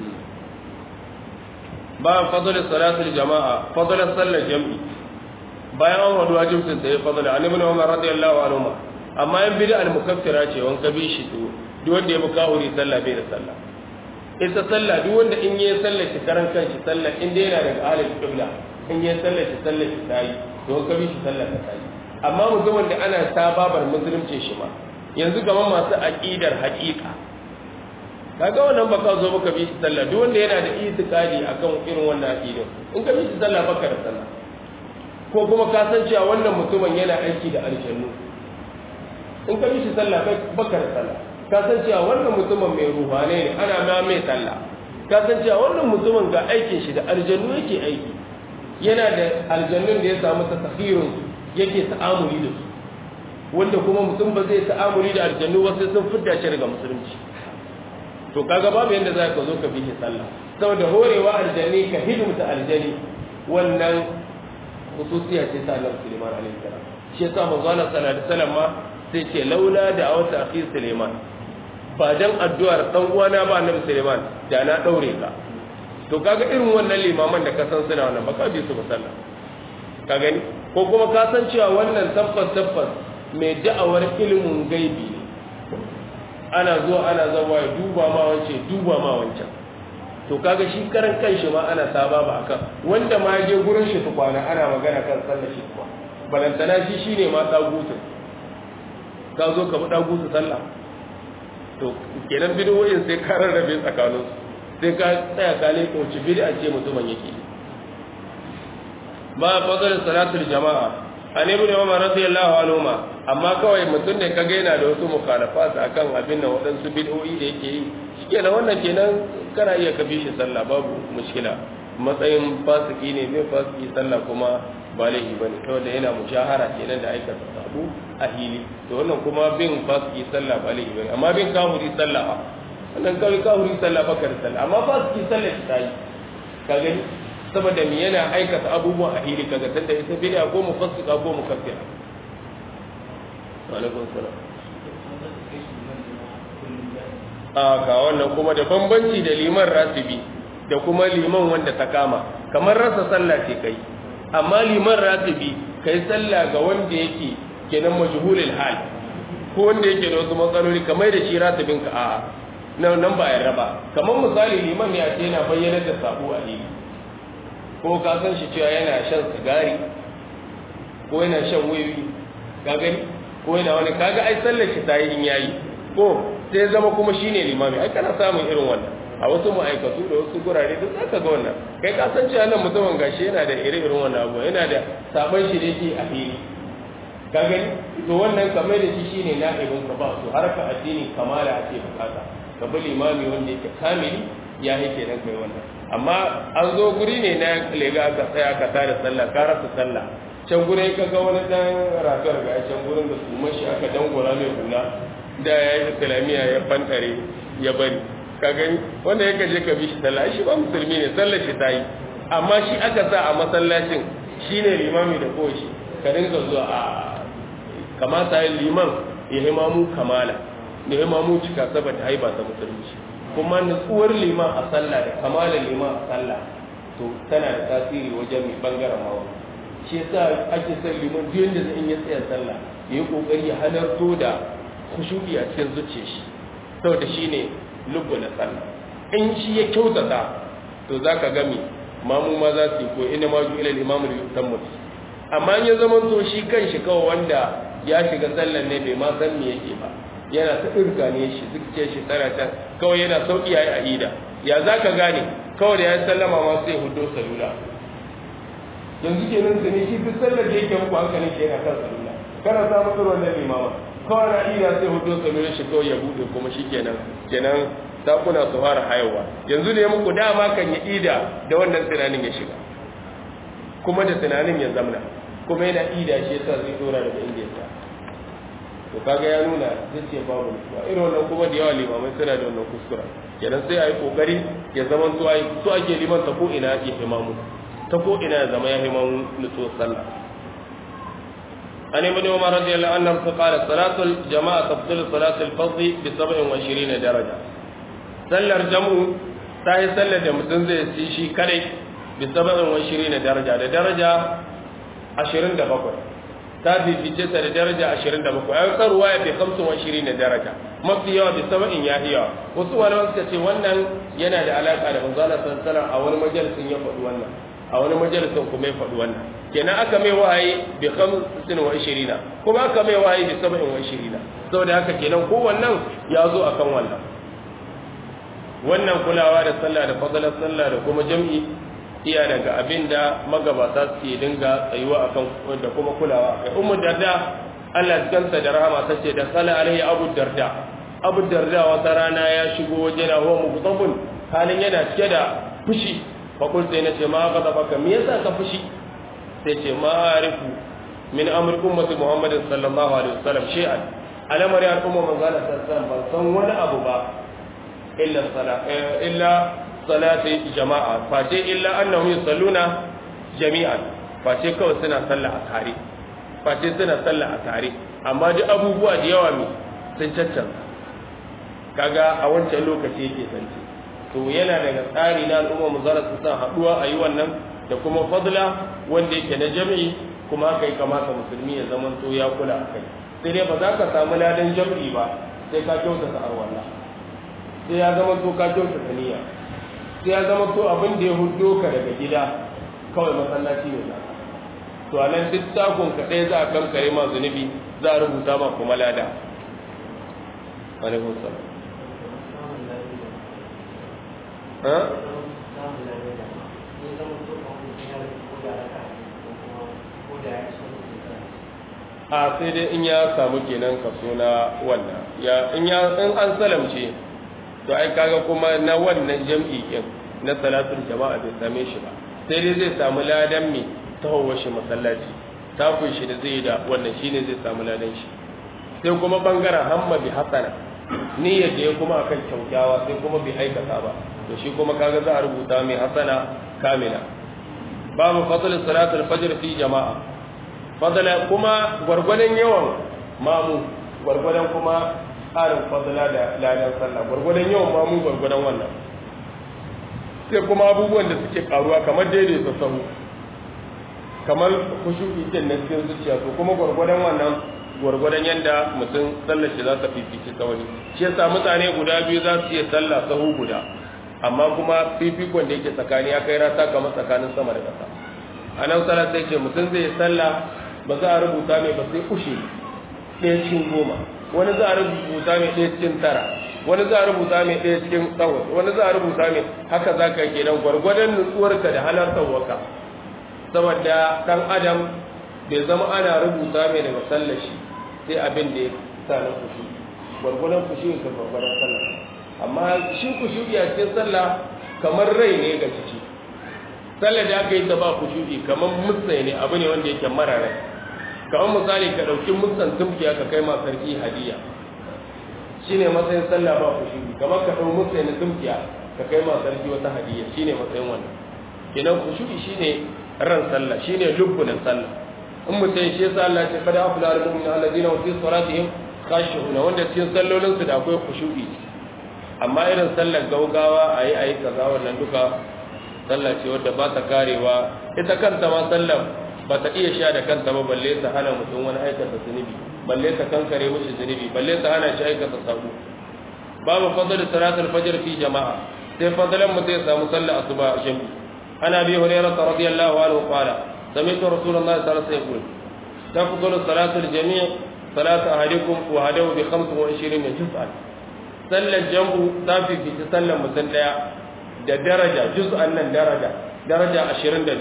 bayan fadl salatul jama'a fadl sallar jam'i bayan an wadu wajibin sai fadl an ibn umar radiyallahu anhu amma yan bid'a al mukaffira ce wan ka bi shi to duk wanda ya buka huri sallah bai da sallah ita sallah duk wanda in yi sallar shi karan kanshi sallah in dai yana daga ahlul qibla in yi sallar shi sallar shi tayi to ka bi shi sallar ka tayi amma mutumin da ana sababar musulunci shi ma yanzu gaban masu aqidar haqiqa kaga wannan baka zo baka bi shi sallah duk wanda yana da itikadi akan irin wannan aqidar in ka bi shi sallah baka da sallah ko kuma ka san cewa wannan mutumin yana aiki da aljannu in ka bi shi sallah baka da sallah ka san cewa wannan mutumin mai ruhane ne ana ma mai sallah ka san cewa wannan mutumin ga aikin shi da aljannu yake aiki yana da aljannun da ya samu tasahirun yake ta'amuli da su wanda kuma mutum ba zai ta'amuli da aljannu ba sai sun fidda shi daga musulunci to kaga babu yanda za ka zo ka bi shi sallah saboda horewa aljanni ka hidimta aljani wannan khususiya ce ta Annabi Sulaiman alaihi salam shi yasa manzo Allah sallallahu alaihi wasallam ma sai ce laula da awta akhi Sulaiman ba dan addu'ar dan uwana ba Annabi Sulaiman da na daure ka to kaga irin wannan limaman da ka san suna wannan baka bi su ba sallah ka gani ko kuma ka san cewa wannan tabbas tabbas mai da'awar ilimin gaibi ne ana zuwa ana zama ya duba ma wance duba ma wancan to kaga shi karan kanshi ma ana saba ba akan wanda ma je gurin shi tukwana ana magana kan sallar shi kuma balantana shi shine ma dagutu ka zo ka bi dagutu sallah to kenan bidiyoyin sai ka rarrabe tsakanin sai ka tsaya ka leko ci bid'a ce mutumin yake ba fadar salatul jama'a an ibn umar radiyallahu anhu ma amma kawai mutum ne kaga yana da wasu mukhalafat akan abin nan waɗansu bid'o'i da yake yi shikenan wannan kenan kana iya ka bi shi sallah babu mushkila matsayin fasiki ne mai fasiki sallah kuma ba laifi bane saboda yana mushahara kenan da aikata sabu a hili to wannan kuma bin fasiki sallah ba laifi bane amma bin kahuri sallah a wannan kawai kahuri sallah baka da sallah amma fasiki sallah shi ta yi ka gani saboda me yana aikata abubuwan a hili kaga tunda ita bid'a ko mufassika ko mukaffira wa alaikum salam a ga wannan kuma da bambanci da liman ratibi da kuma liman wanda ta kama kamar rasa sallah ce kai amma liman ratibi kai sallah ga wanda yake kenan majhulul hal ko wanda yake da wasu matsaloli kamar da shi ratibin ka a'a nan nan ba yarda ba kamar misali liman ne a ce yana bayyana da sabo a hili ko ka san shi cewa yana shan sigari ko yana shan wiwi ka gani ko yana wani kaga ai sallar shi ta yi in yayi ko sai zama kuma shine limami ai kana samun irin wannan a wasu ma'aikatu da wasu gurare duk zaka ga wannan kai ka san cewa nan mutumin gashi yana da ire irin wannan abu yana da sabon shi da yake a fili ka gani to wannan kamar da shi shine na'ibin ka ba su harka addini kamala ake bukata ka bi limami wanda yake kamili ya yake nan kai wannan amma an zo guri ne na lega ka tsaya ka tada sallah ka rasa sallah can gurin ka ga wani dan rafiyar ga can gurin da su mashi aka dangora mai hula da ya yi islamiyya ya fantare ya bari ka gani wanda ya kaje ka bi shi sallah shi ba musulmi ne sallar shi ta yi amma shi aka sa a masallacin shine limami da koshi ka dinga zuwa a kamata yin liman ya himamu kamala da himamu cika saboda haiba ta musulunci kuma nutsuwar liman a sallah da kamala liman a sallah to tana da tasiri wajen mai bangaren mawa shi yasa ake son liman duk yanda zai iya tsaya sallah ya yi kokari ya halarto da khushu'i a cikin zuciyar shi saboda shine lubbu na sallah in shi ya kyautata to zaka ga me mamu ma za su yi ko ina ma ju ila al-imamu yutammu amma in ya zama to shi kanshi kawai wanda ya shiga sallan ne bai ma san me yake ba yana ta irka ne shi zuciya shi tsara ta kawai yana sauki yayi aida ya zaka gane kawai da ya sallama ma sai hudo salula yanzu kenan sai shi duk sallar da yake muku hankalin shi yana kan salula kana samu tsoron da limama kawai na ida sai hudo salula shi kawai ya bude kuma shi kenan kenan sakuna su fara hayawa yanzu ne muku dama kan yi ida da wannan tunanin ya shiga kuma da tunanin ya zamna kuma yana ida shi yasa zai dora daga inda ya ta to kaga ya nuna zai ce babu nutsuwa irin wannan kuma da yawa limamai suna da wannan kuskura kenan sai a yi kokari ya zama to ai to ake liman ta ko ina ya himamu ta ko ina ya zama ya himamu nutsuwar sallah an ibn umar radiyallahu anhu qala salatul jama'a tafdil salatul fardh bi 27 daraja sallar jam'u ta yi sallar da mutum zai ci shi kadai bi 27 daraja da daraja 27 ta fifice ta da daraja 27 ayi karuwa ya fi 25 daraja mafi yawa bi saba'in ya iya wasu malaman suka ce wannan yana da alaka da manzala sallallahu a wani majalisin ya faɗi wannan a wani majalisin kuma ya faɗi wannan kenan aka mai wahayi bi 25 kuma aka mai wahayi bi 27 saboda haka kenan ko wannan ya zo akan wannan wannan kulawa da sallah da fadalar sallah da kuma jam'i iya daga abin da magabata suke dinga tsayuwa akan da kuma kulawa kai ummu darda Allah kanta da rahama tace da sala alaihi abu darda abu darda wata rana ya shigo waje na huwa mughdabun halin yana cike da fushi fa qul sai nace ma ghadabaka me yasa ka fushi sai ce ma arifu min amri ummati muhammadin sallallahu alaihi wasallam shay'an alamari al'umma manzo Allah sallallahu alaihi wasallam ban san wani abu ba illa sala illa salati jama'a face illa annahum yusalluna jami'an face kawai suna sallah a tare face suna sallah a tare amma duk abubuwa da yawa mi sun caccanza kaga a wancan lokaci yake sanci to yana daga tsari na al'umma mu zara su san haduwa a yi wannan da kuma fadla wanda yake na jami'i kuma haka yi kamata musulmi ya zama to ya kula a kai sai dai ba za ka samu ladan jami'i ba sai ka kyautata arwallah sai ya zama to ka kyautata niyya sai ya zama to abin da ya hudo ka daga gida kawai masallaci ne za to a nan duk takon ka ɗaya za a kankare ma zunubi za a rubuta ma kuma lada alaikun salam a sai dai in ya samu kenan kaso na wannan ya in ya in an salamce to ai kaga kuma na wannan jam'i din na salatul jama'a bai same shi ba sai dai zai samu ladan mi tahowar shi masallaci takun shi da zai da wannan shine zai samu ladan shi sai kuma bangaren hamma bi hasana niyyar da ya kuma akan kyaukyawa sai kuma bai aikata ba to shi kuma kaga za a rubuta mai hasana kamila babu fadl salatul fajr fi jama'a fadla kuma gwargwadon yawan mamu gwargwadon kuma tsarin fadla da ladan sallah gwargwadon yawan mamu gwargwadon wannan sai kuma abubuwan da suke karuwa kamar daidaita sahu kamar kushuki din na cikin zuciya to kuma gwargwadon wannan gwargwadon yadda mutum sallar shi za ta fifici ta wani shi yasa mutane guda biyu za su iya sallah sahu guda amma kuma fifikon da yake tsakani ya kai rata kamar tsakanin sama da ƙasa a nan sallah sai ce mutum zai sallah ba za a rubuta mai ba sai ushe ɗaya cikin goma wani za a rubuta mai ɗaya cikin tara wani za a rubuta mai ɗaya cikin tsawon wani za a rubuta mai haka za ka kenan gwargwadon nutsuwarka da halartar waka saboda ɗan adam bai zama ana rubuta mai daga sallar shi sai abin da ya sa na kushi gwargwadon kushi ka gwargwadon sallah amma shi kushi a cikin sallah kamar rai ne ga ciki sallar da aka yi ta ba kushi kamar mutsai ne abu ne wanda yake mara rai kamar misali ka ɗauki mutsan tumki aka kai ma sarki hadiya shine matsayin sallah ba khushu'i kamar ka dau musu ne tumkiya ka kai ma sarki wata hadiyya shine matsayin wannan kenan khushu'i shine ran sallah shine lubbunan sallah in mutum shi yasa Allah ya ce kada afla al-mu'minu alladhina hum fi salatihim khashi'una wanda cikin sallolin su da akwai khushu'i amma irin sallar gaugawa ayi ayi kaza wannan duka sallah ce wadda ba ta karewa ita kanta ma sallar ba ta iya sha da kanta ba balle ta hana mutum wani aikata zunubi balle ta kankare mishi zunubi balle ta hana shi aikata sabo babu fadl salatul fajr fi jama'a sai fadlan mutum ya samu sallar asuba a jami'i ana bi hurairah radiyallahu anhu qala سمعت رسول الله صلى الله عليه وسلم يقول تفضل صلاة الجميع صلاة أحدكم وهدوا بخمس وعشرين جزءا صلى الجمع تافي في تسلم مسلية da daraja juz'an nan daraja daraja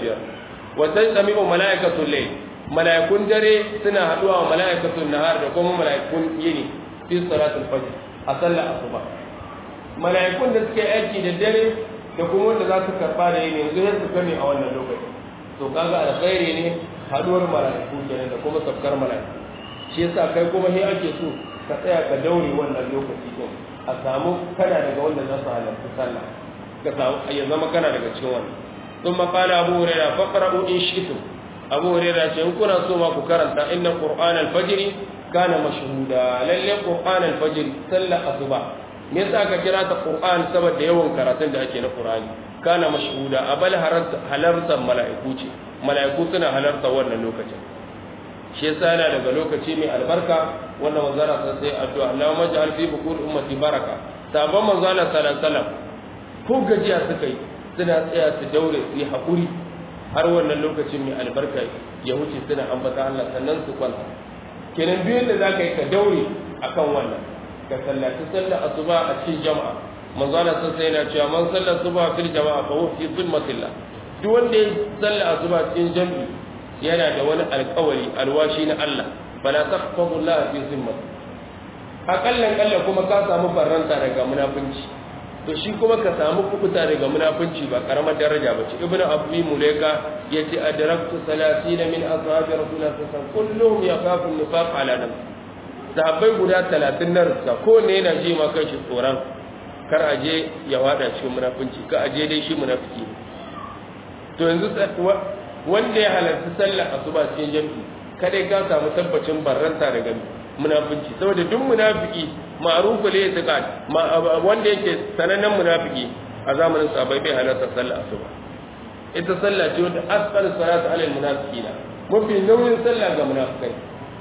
25 wa tasmi'u mala'ikatul layl mala'ikun dare suna haduwa wa mala'ikatul nahar da kuma mala'ikun yini fi salatul fajr a sallar asuba mala'ikun da suke aiki da dare da kuma wanda za su karba da yini yanzu sai su kame a wannan lokaci to kaga alkhairi ne haduwar mala'iku kenan da kuma sabkar mala'iku shi yasa kai kuma sai ake so ka tsaya ka daure wannan lokaci din a samu kana daga wanda za su halarci sallah ka samu ya zama kana daga cikin wannan ثم قال أبو هريرة فقرأوا إن شئتم أبو هريرة إن كنا سوما كرنت إن قرآن الفجر كان مشهودا للي قرآن الفجر سلة أصبع me yasa aka kira ta Qur'an saboda yawan karatun da ake na Qur'ani kana mashhuda abal halartar mala'iku ce mala'iku suna halarta wannan lokacin shi yasa yana daga lokaci mai albarka wannan manzara sai sai addu'a Allahumma ja'al fi bukur ummati baraka sabon manzala sallallahu alaihi wasallam ko gajiya suka yi suna tsaya su daure su yi hakuri har wannan lokacin mai albarka ya wuce suna ambata Allah sannan su kwanta kenan biyun da zaka yi ka daure akan wannan ka sallaci sallar asuba a cikin jama'a manzo Allah sun sai yana cewa man sallar asuba fil jama'a fa huwa fi zulmatillah duk wanda ya sallar asuba cikin jami'i yana da wani alƙawari alwashi na Allah fala taqfadu Allah fi zimmat akallan kalla kuma ka samu farranta daga munafunci to shi kuma ka samu kubuta daga munafunci ba karamar daraja ba ce ibnu abdi mulaika yace adraktu 30 min ashabi rasulullah sallallahu alaihi wasallam kulluhum yakhafu an-nifaq ala nafsihi sahabbai guda talatin na rufka ko ne yana ji ma kai shi tsoron kar a je ya wada cikin munafunci ka a je dai shi munafiki to yanzu wanda ya halarci sallar asuba cikin jami'i kada ka samu tabbacin barranta daga munafunci saboda duk munafiki ma'rufu la yataqad wanda yake sanannen munafiki a zamanin sahabbai bai halarta sallar asuba ita sallah ce wanda asqal salatu alal munafiqina mafi nauyin sallah ga munafikai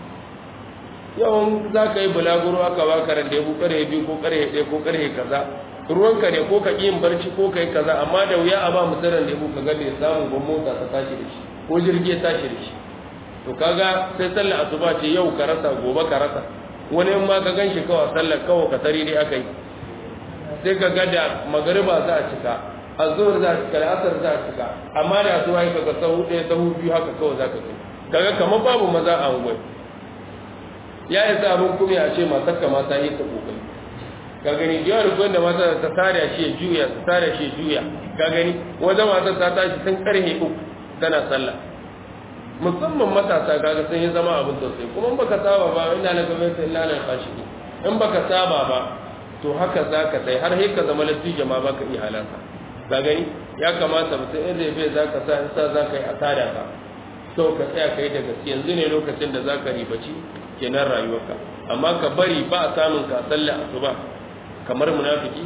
yawan za ka yi bulaguro aka ba ka rande ko kare biyu ko kare ɗaya ko kare kaza ruwanka ne ko ka ƙi yin barci ko ka yi kaza amma da wuya a ba mu tsirin da ka ga da ya samu ban mota ta tashi da shi ko jirgi ya tashi da shi to kaga sai sallar asuba ce yau ka rasa gobe ka rasa wani in ma ka gan shi kawai sallar kawai ka tari dai aka yi sai ka ga da magariba za a cika azhar za a cika da asar za a cika amma da asuba ya kaga sahu ɗaya sahu biyu haka kawai za ka kai kaga kamar babu maza a unguwai ya yi abin kuma ya ce matar ka mata yi ta kokari ka gani da yawan da mata ta tare shi juya ta tare shi juya ka gani wajen matar ta tashi tun karhe uku tana sallah musamman matasa kaga sun yi zama abin tausayi kuma in baka saba ba ina na gaba sai ina na kashi in baka saba ba to haka za ka sai har sai ka zama latija ma baka iya halaka ka gani ya kamata mutum in zai bai za ka sa in sa za ka yi asada ka so ka tsaya ka yi da gaske yanzu ne lokacin da za ka ribaci kenan rayuwarka amma ka bari ba a samun ka sallah asuba kamar munafiki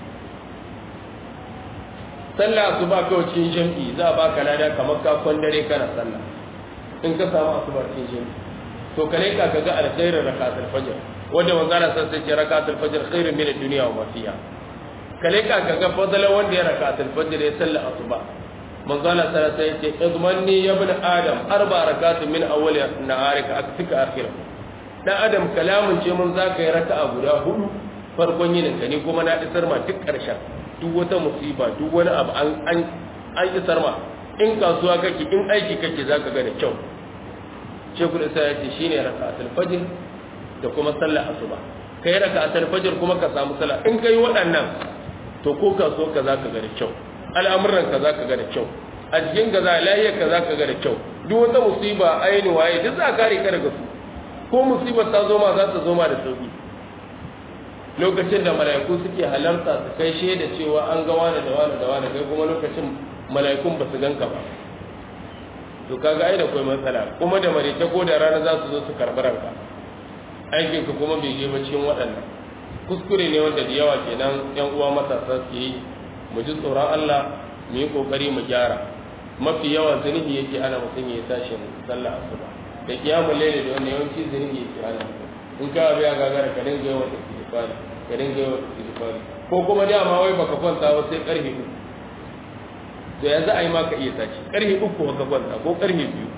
sallah asuba kawai cikin jam'i za a baka lada kamar ka dare kana sallah in ka samu asuba cikin jam'i to ka leka ka ga alkhairin rakatul fajr wanda manzara san sai ce rakatul fajr khairun min ad-dunya wa ma fiha ka leka ka ga fadalan wanda ya rakatul fajr ya sallah asuba manzala sallallahu alaihi wasallam ce idmanni ya ibn adam arba rakatun min awwal naharika akfika akhirah dan adam kalamun ce mun zaka yi raka'a guda hudu farkon yinin ka ne kuma na isar ma duk karshen duk wata musiba duk wani abu an an an isar ma in kasuwa kake in aiki kake zaka ga da kyau shekul isa ya ce shine raka'atul fajr da kuma sallar asuba kai raka'atul fajr kuma ka samu sallah in kai waɗannan to ko kasuwa ka zaka ga da kyau al'amuran ka zaka ga da kyau a cikin ka za lahiyar ka zaka ga da kyau duk wata musiba aini waye duk za ka kare ka daga su ko musibar ta zo ma za ta zo ma da sauki lokacin da mala'iku suke halarta su kai shaida cewa an ga wani da wani da wani kai kuma lokacin mala'ikun ba su ganka ba to kaga ai da kai matsala kuma da marece ko da rana za su zo su karɓi ranka aikin ka kuma bai je ba cikin waɗannan kuskure ne wanda da yawa kenan yan uwa matasa su yi mu ji tsoron Allah mu yi kokari mu gyara mafi yawa zunubi yake ana mutum ya tashi sallah asuba da kiyamul layli da wannan yawanci zunubi yake ana in ka biya gagara ka dinga yawan istighfari ka dinga yawan istighfari ko kuma dama wai baka kwanta ba sai karfe uku to yanzu ai ma ka iya tashi karfe uku baka kwanta ko karfe biyu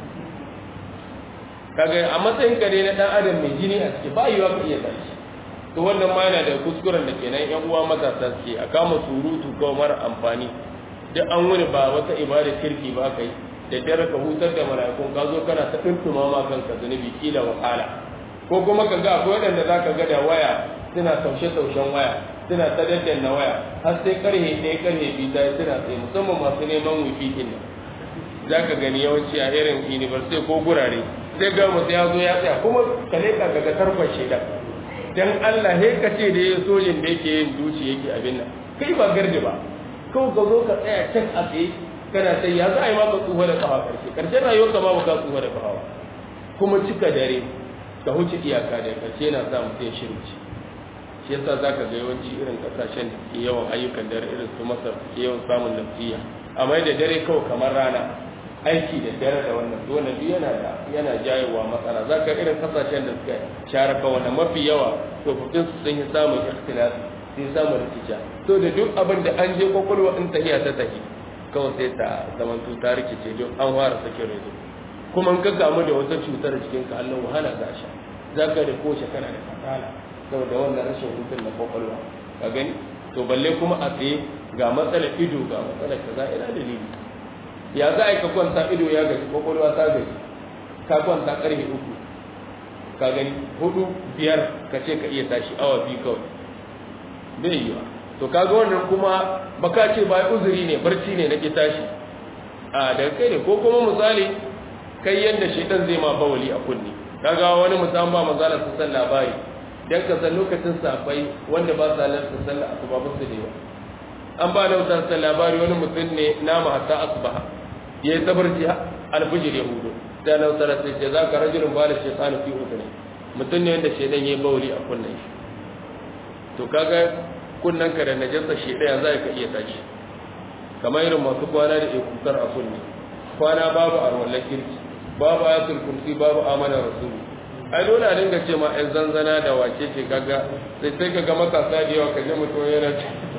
kaga a matsayin ka ne na dan adam mai jini a ciki ba yiwa ka iya tashi to wannan ma yana da kuskuren da kenan yan uwa matasa suke a kama surutu kawai mara amfani duk an wuni ba wata ibada kirki ba kai da dare ka hutar da mala'ikun ka zo kana ta tuntuma ma kanka zunubi kila wahala ko kuma ka ga akwai waɗanda za ka ga da waya suna taushe-taushen waya suna ta daddanna waya har sai karhe ɗaya karhe biyu ta suna tsaye musamman masu neman wifi ɗin nan za ka gani yawanci a irin university ko gurare sai ga mutum ya zo ya tsaya kuma ka leƙa ka ga tarkon shaidan dan Allah he ka ce da ya sojin da yake yin duci yake abin nan kai ba gardi ba kawai ka zo ka tsaya can a tsaye kana sai ya za a yi maka tsufa da kafa karshe karshen rayuwar ka ma ba ka tsufa da kafa kuma cika dare ka huce iyaka da karshe na sa mutum ya shirci shi yasa za ka ga yawanci irin kasashen da ke yawan ayyukan dare irin su masar ke yawan samun lafiya amma da dare kawai kamar rana aiki da dare da wannan dole duk yana da yana jayewa matsala za ka irin kasashen da suka share ka wannan mafi yawa tsofaffin su sun yi samun ikhtilafi sun samun rikica to da duk abin da an je kwakwalwa in tahiya ta tahi kawai sai ta zamantu ta rikice don an fara sake rezo kuma in ka gamu da wata cutar jikin ka Allah wahala za sha za ka da koshe kana da kasala saboda wannan rashin hutun na kwakwalwa ka gani to balle kuma a tsaye ga matsalar ido ga matsalar kaza ina dalili ya za a yi ka kwanta ido ya gaji kwakwalwa ta gaji ka kwanta karfe uku ka gani hudu biyar ka ce ka iya tashi awa biyu kawai bai yi wa to kaga wannan kuma baka ce ba uzuri ne barci ne na ki tashi a daga kai ne ko kuma misali kai yadda shaitan zai ma bawali a kunni kaga wani musamman ba manzala su san labari dan ka san lokacin safai wanda ba sa lantar sallah asuba ba su da yawa an ba da wutar labari wani mutum ne nama hatta asubaha ya yi tabarci alfijir ya hudu sai na wutar sai ce za ka rajulun ba da shaitanu fi udune mutum ne wanda shaidan ya yi bauli a kunnen shi to kaga kunnen ka da najasa shaidan za ka iya tashi kamar irin masu kwana da ikutar a kunne kwana babu arwallar kirki babu ayatul kursi babu amana rasulu ai dole a dinga ce ma ɗan zanzana da wace ce kaga sai sai kaga matasa da yawa kaje mutum yana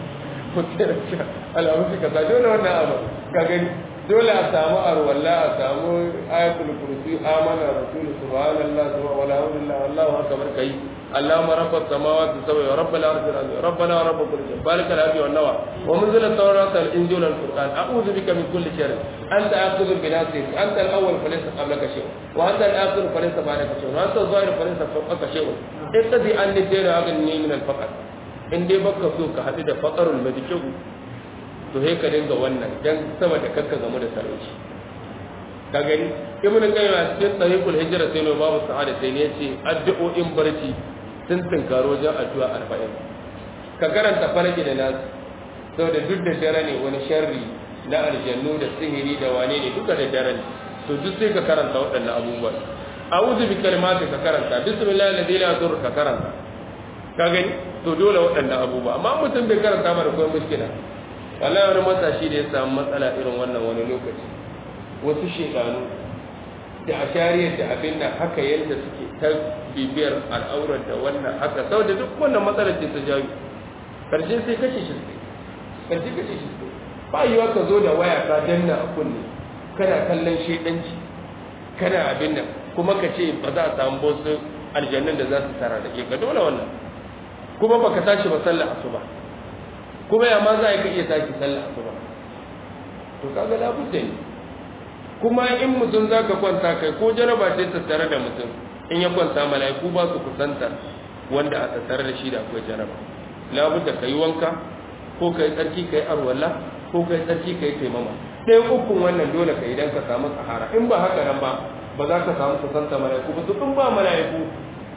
alamun suka sa dole wannan abu ka gani dole a samu arwalla a samu ayatul kursi amana rasul subhanallah subhanahu wala ilaha wallahu akbar kai اللهم رب السماوات السبع ورب الارض العظيم ربنا ورب كل شيء بارك الابي والنوى ومنزل التوراة الانجيل والقران اعوذ بك من كل شر انت اخذ بناصيتي انت الاول فليس قبلك شيء وانت الاخر فليس بعدك شيء وانت الظاهر فليس فوقك شيء اقضي عني الدين اغنني من الفقر in dai baka so ka haɗu da faƙarul madikiru to he ka dinga wannan dan sama da kakka game da talauci ka gani ibnu qayyim a cikin tariqul hijra sai no babu sa'ada sai ne yace addu'o'in barci sun tunkaro wajen addu'a 40 ka karanta farki da nasu saboda duk da dare ne wani sharri na aljannu da sihiri da wane ne duka da dare ne to duk sai ka karanta waɗannan abubuwan a'udhu bi kalimati ka karanta bismillahil ladzi la yadur ka karanta ka gani to dole waɗannan abubuwa amma mutum bai karanta ba da kuma mushkila wallahi wani matashi da ya samu matsala irin wannan wani lokaci wasu shekaru da a shariyar da abin nan haka yadda suke ta bibiyar al'aurar da wannan haka sau da duk wannan matsalar ce ta jawo karshe sai kashe shi karshe kashe shi ba yiwa ka zo da waya ka danna a kunne kana kallon shedanci kana abin nan kuma ka ce ba za a samu wasu aljannan da za su tara da ke ka dole wannan kuma baka tashi ba sallar asuba kuma ya ma za ka iya tashi sallar asuba to kaga labudda ne kuma in mutum za ka kwanta kai ko jaraba ce tattare da mutum in ya kwanta mala'iku ba su kusanta wanda a tattare da shi da akwai jaraba labudda ka yi wanka ko ka yi tsarki ka yi arwalla ko ka yi tsarki ka yi taimama ɗayan ukun wannan dole ka yi don ka samu sahara in ba haka nan ba ba za ka samu kusanta mala'iku ba su in ba mala'iku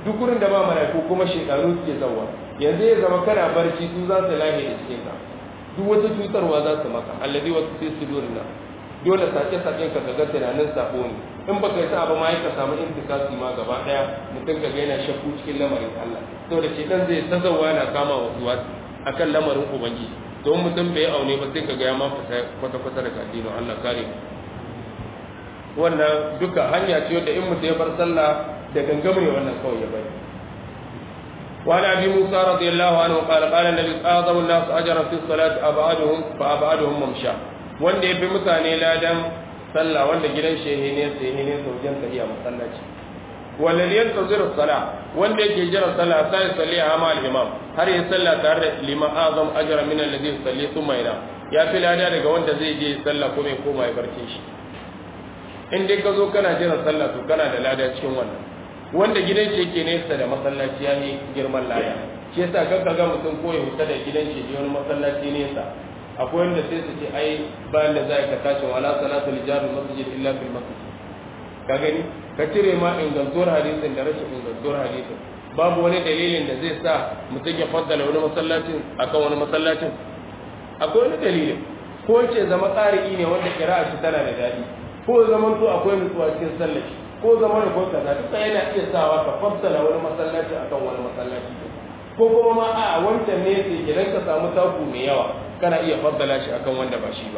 duk gurin da ba malaiku kuma shekaru suke zawa yanzu ya zama kana barci su za su lahe da cikin ka duk wata cutarwa za su maka allazi wasu sai su durna dole sake saken ka ga tunanin sabo ne in baka yi sa ba ma ka samu intikasi ma gaba daya mutum ka ga yana shakku cikin lamarin Allah saboda shedan zai ta zawa yana kama wasu wasu akan lamarin ubangiji don mutum bai aune ba sai ka ga ya ma fita kwata kwata daga addinin Allah kare wannan duka hanya ce wadda in mutum ya bar sallah da gangam ne wannan kawai ya bari وعن ابي موسى رضي الله عنه قال قال النبي اعظم الناس اجرا في الصلاه ابعدهم فابعدهم ممشى wanda ya fi mutane ladan sallah wanda gidan shehe ne sai ne wajen tafiya masallaci wanda ne yantazir sala wanda yake jira sallah sai salli a ma al-imam har ya sallah tare da liman azam ajra min alladhi yusalli thumma ila ya fi lada daga wanda zai je sallah kuma ya koma ya barce shi in dai ka zo kana jira sallah to kana da lada cikin wannan wanda gidan shi yake nesa da masallaci ya ne girman lada shi yasa kanka ga mutum ko ya huta da gidan shi je wani masallaci nesa akwai wanda sai su ce ai bayan da za ka tashi wala salatu li jari masjid illa fil masjid ka gani ka cire ma ingantuwar hadisin da rashin ingantuwar hadisin babu wani dalilin da zai sa mutum ya faddala wani masallacin akan wani masallacin akwai wani dalilin ko ce zama tsari ne wanda kira'a shi tana da daɗi ko zaman to akwai nutsuwa cikin sallaci ko zama da ko kaza duka yana iya sawa ka fassala wani masallaci akan wani masallaci ko kuma ma a wancan ne sai idan ka samu taku mai yawa kana iya faddala shi akan wanda ba shi ba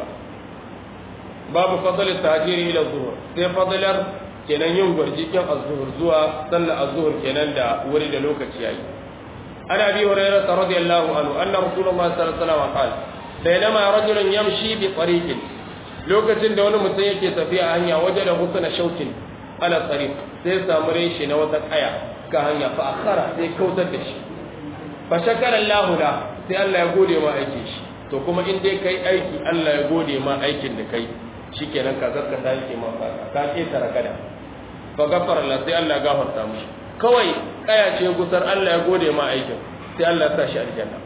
babu fadl tahjiri ila zuhur sai fadlar kenan yin gwarjikin az-zuhur zuwa sallar az-zuhur kenan da wuri da lokaci yayi ana bi hurairah radiyallahu anhu anna rasulullahi sallallahu alaihi wasallam qala bainama rajulun yamshi bi tariqin lokacin da wani mutum yake tafiya a hanya waje da husna shaukin ala tariq sai samu reshi na wata kaya ka hanya fa akhara sai kautar da shi fa shakara Allah la sai Allah ya gode ma aikin shi to kuma in dai kai aiki Allah ya gode ma aikin da kai shikenan ka zarka ta yake ma ka ka ce tarakada fa gafara Allah sai Allah ya gafarta mishi kawai kaya ce gusar Allah ya gode ma aikin sai Allah ya sa shi aljanna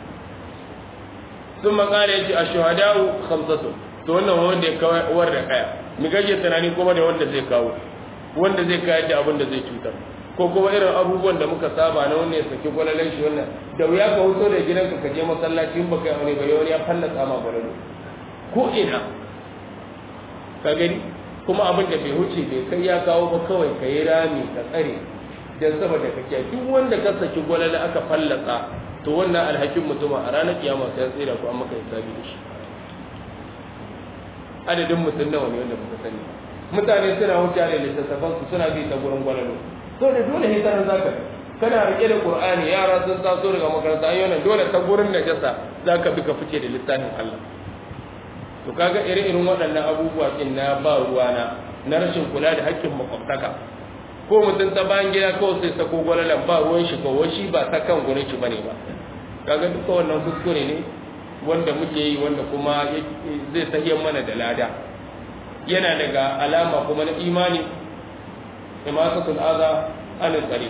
sun makara yace ashuhada'u khamsatu to wannan wanda ya kawar da kaya mi gaje tunani kuma da wanda zai kawo wanda zai kayar da abin da zai cutar ko kuma irin abubuwan da muka saba na wannan ya saki gwalalan shi wannan da wuya ka wuto da gidanka ka je masallaci in baka yi aure ba wani ya fallasa ma gwalalo ko ina ka gani kuma abin da bai wuce bai kai ya kawo ba kawai ka yi rami ka tsare dan saboda kake duk wanda ka saki gwalala aka fallasa to wannan alhakin mutuma a ranar kiyama sai ya tsira ko an maka hisabi da shi adadin mutum nawa ne wanda muka sani mutane suna wuce da littattafan su suna bi ta gurin gwalalo to da dole sai sanan zaka kana rike da qur'ani yara sun taso daga makaranta ayo nan dole ta gurin najasa zaka bi ka fice da littafin Allah to kaga ire-iren waɗannan abubuwa din na ba ruwana na rashin kula da haƙƙin makwabtaka ko mutum ta bayan gida kawai sai sako gwalalan ba ruwan shi ko shi ba ta kan gurin shi bane ba kaga duka wannan kuskure ne wanda muke yi wanda kuma zai tahiyar mana da lada yana daga alama kuma na imani imasatul aza anil tsari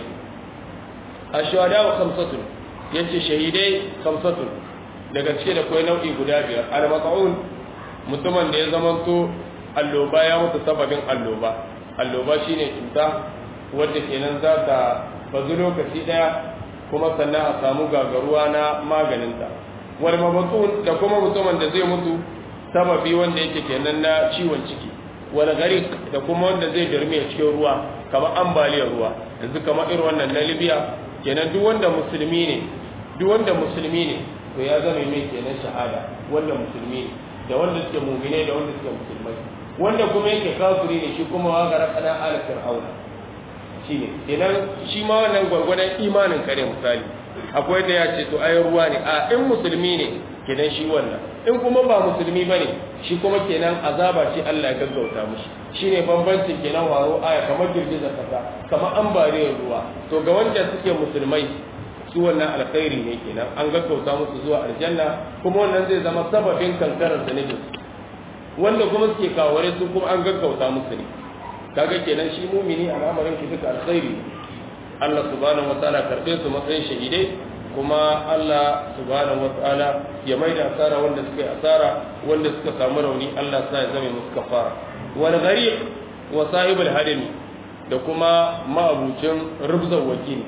a shahada wa kamsatun ya ce shahidai kamsatun daga cike da kwai nau'i guda biyar al-mata'un mutumin da ya zamanto alloba ya mutu sababin alloba alloba shine cuta wadda kenan za ta bazu lokaci daya kuma sannan a samu gagaruwa na maganinta wal mabatun da kuma mutumin da zai mutu sababi wanda yake kenan na ciwon ciki wal gariq da kuma wanda zai dirme a cikin ruwa kamar ambaliyar ruwa yanzu kamar irin wannan na Libya kenan duk wanda musulmi ne duk wanda musulmi ne to ya zama mai kenan shahada wanda musulmi ne da wanda suke mu'mine da wanda suke musulmai wanda kuma yake kafiri ne shi kuma wa gara kana ala fir'auna shine kenan shi ma wannan gwargwadon imanin kare misali akwai da ya ce to ai ruwa ne a in musulmi ne kenan shi wannan in kuma ba musulmi bane shi kuma kenan azaba ce Allah ya gaggauta mushi shine bambancin kenan waro aya kamar girgizar kasa kamar ambaliyar ruwa to ga wanda suke musulmai su wannan alkhairi ne kenan an gaggauta musu zuwa aljanna kuma wannan zai zama sababin kankarar zunubin wanda kuma suke kaware su kuma an gaggauta musu ne kaga kenan shi mumini al'amarin shi duka alkhairi Allah subhanahu wataala karbe su matsayin shahidai kuma Allah subhanahu wataala ya maida asara wanda suka yi asara wanda suka samu rauni Allah sa ya zame musu kafara wal gharib wa sahibul hadimi da kuma ma'abucin rubzar wakili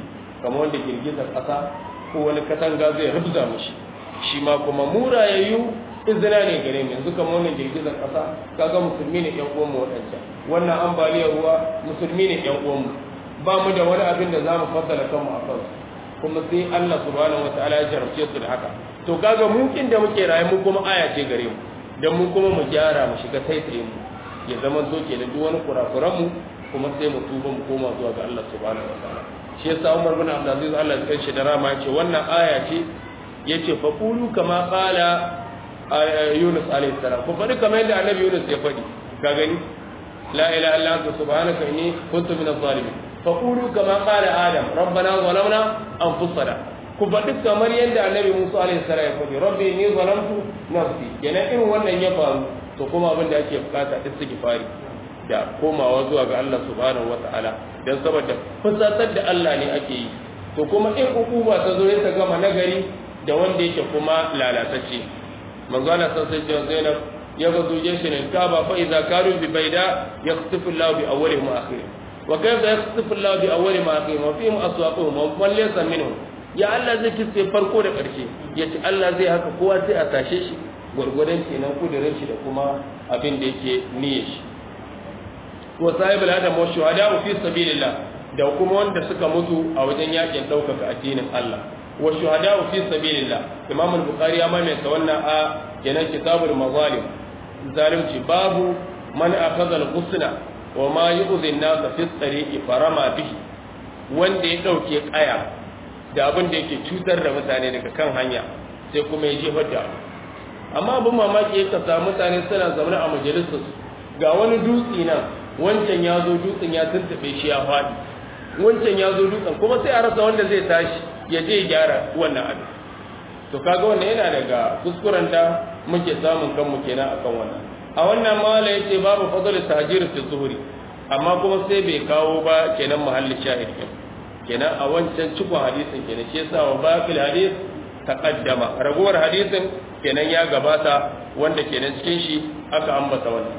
kamar wanda girgizar ƙasa ko wani katanga zai rubza mushi shi ma kuma murayayyu izina ne gare mu yanzu kamar wannan girgizar ƙasa kaga musulmi ne ƴan uwanmu waɗancan wannan ambaliyar ruwa musulmi ne ƴan uwanmu ba mu da wani abin da za mu fassara kanmu a kansu kuma sai Allah subhanahu wataala ya jarabce su da haka to kaga mu kin da muke raye mu kuma aya ce gare mu dan mu kuma mu gyara mu shiga taitaye mu ya zama so ke da duk wani kurakuran mu kuma sai mu tuba mu koma zuwa ga Allah subhanahu wataala shi yasa Umar bin Abdul Aziz Allah ya kanshi da rama yace wannan aya ce yace fa qulu kama qala Yunus alayhi salam ku faɗi kamar yadda Annabi Yunus ya faɗi ka gani la ilaha illa anta subhanaka inni kuntu minaz zalimin fa qulu kama qala Adam rabbana zalamna anfusana ku faɗi kamar yadda Annabi Musa alayhi salam ya faɗi rabbi inni zalamtu nafsi kenan irin wannan ya faru to kuma abin da ake bukata istighfari da komawa zuwa ga Allah subhanahu wata'ala dan saboda fusatar da Allah ne ake yi to kuma in hukuma ta zo ta gama nagari da wanda yake kuma lalatacce manzo Allah sai ce Zainab ya ga zuje shi ne kaba fa idza karu bi baida yaqtifu Allah bi awwalihim wa akhirihim wa kayfa yaqtifu Allah bi awwalihim wa akhirihim wa fihim aswaquhum wa man laysa minhum ya Allah zai kisse farko da ƙarshe yace Allah zai haka kowa sai a tashe shi gwargwadon kenan kudirin shi da kuma abin da yake niyyar shi wa sahibul adam wa shuhada fi sabilillah da kuma wanda suka mutu a wajen yakin daukaka addinin Allah wa shuhada fi sabilillah Imam al-Bukhari ya maimaita wannan a kenan kitabul mazalim zalimci babu man akhadha al-husna wa ma yu'dhi an-nas fi tariqi farama bihi wanda ya dauke kaya da abin da yake cutar da mutane daga kan hanya sai kuma ya jefar da amma abin mamaki ya kasa mutane suna zaune a majalisar ga wani dutse nan wancan ya zo dutsen ya tuntube shi ya faɗi wancan ya zo dutsen kuma sai a rasa wanda zai tashi ya je gyara wannan abin to kaga wannan yana daga kuskuren da muke samun kanmu kenan akan wannan a wannan mala yace babu fadl tahjir fi zuhri amma kuma sai bai kawo ba kenan mahallin shahid kenan a wancan cikon hadisin kenan shi yasa wa baqil hadis taqaddama ragowar hadisin kenan ya gabata wanda kenan cikin shi aka ambata wannan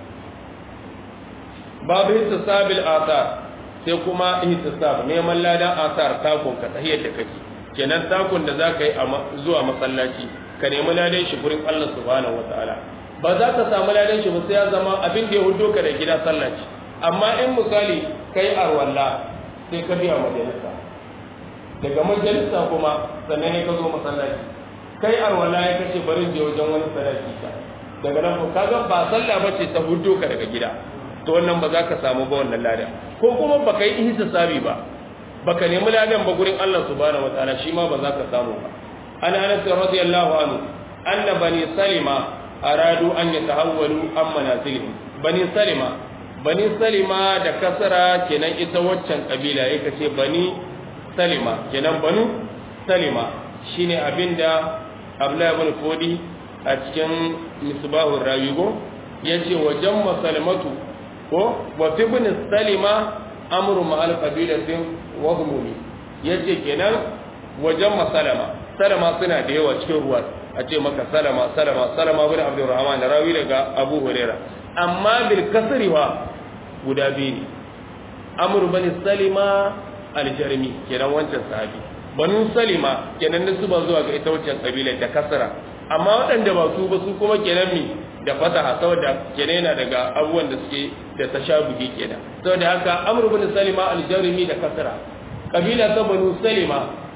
babu ihtisabil athar sai kuma ihtisab neman ladan athar takun ka tahiyar da kake kenan takun da zaka yi zuwa masallaci ka nemi ladan shi gurin Allah subhanahu wataala ba za ka samu ladan shi ba sai ya zama abin da ya hudo ka da gida sallaci amma in misali kai arwalla sai ka biya majalisa daga majalisa kuma sannan ne ka zo masallaci kai arwalla ya kace bari je wajen wani sadaki ka daga nan ko kaga ba sallah bace ta hudo ka daga gida to wannan ba za ka samu ba wannan ladan ko kuma baka yi ihtisabi ba baka nemi ladan ba gurin Allah subhanahu wataala shi ma ba za ka samu ba an anas radiyallahu anhu anna bani salima aradu an yatahawwalu an manazilihim bani salima bani salima da kasara kenan ita waccan kabila yake ce bani salima kenan banu salima shine abinda abdullahi ibn fodi a cikin misbahur rawigo yace wajen masalmatu ko wa fi ibn salima amru ma al qabilatin wa humumi yace kenan wajen masalama salama suna da yawa cikin ruwa a ce maka salama salama salama bin abdurrahman rawi daga abu huraira amma bil kasri wa guda biyu ne amru bani salima al-jarmi kenan wancan sahabi banu salima kenan da su ba zuwa ga ita wancan kabila da kasra amma waɗanda ba su ba su kuma kenan mi da fataha saboda kenan yana daga abubuwan da suke da tashabuhi kenan saboda haka amru bin salima al-jarmi da kasra kabila ta banu salima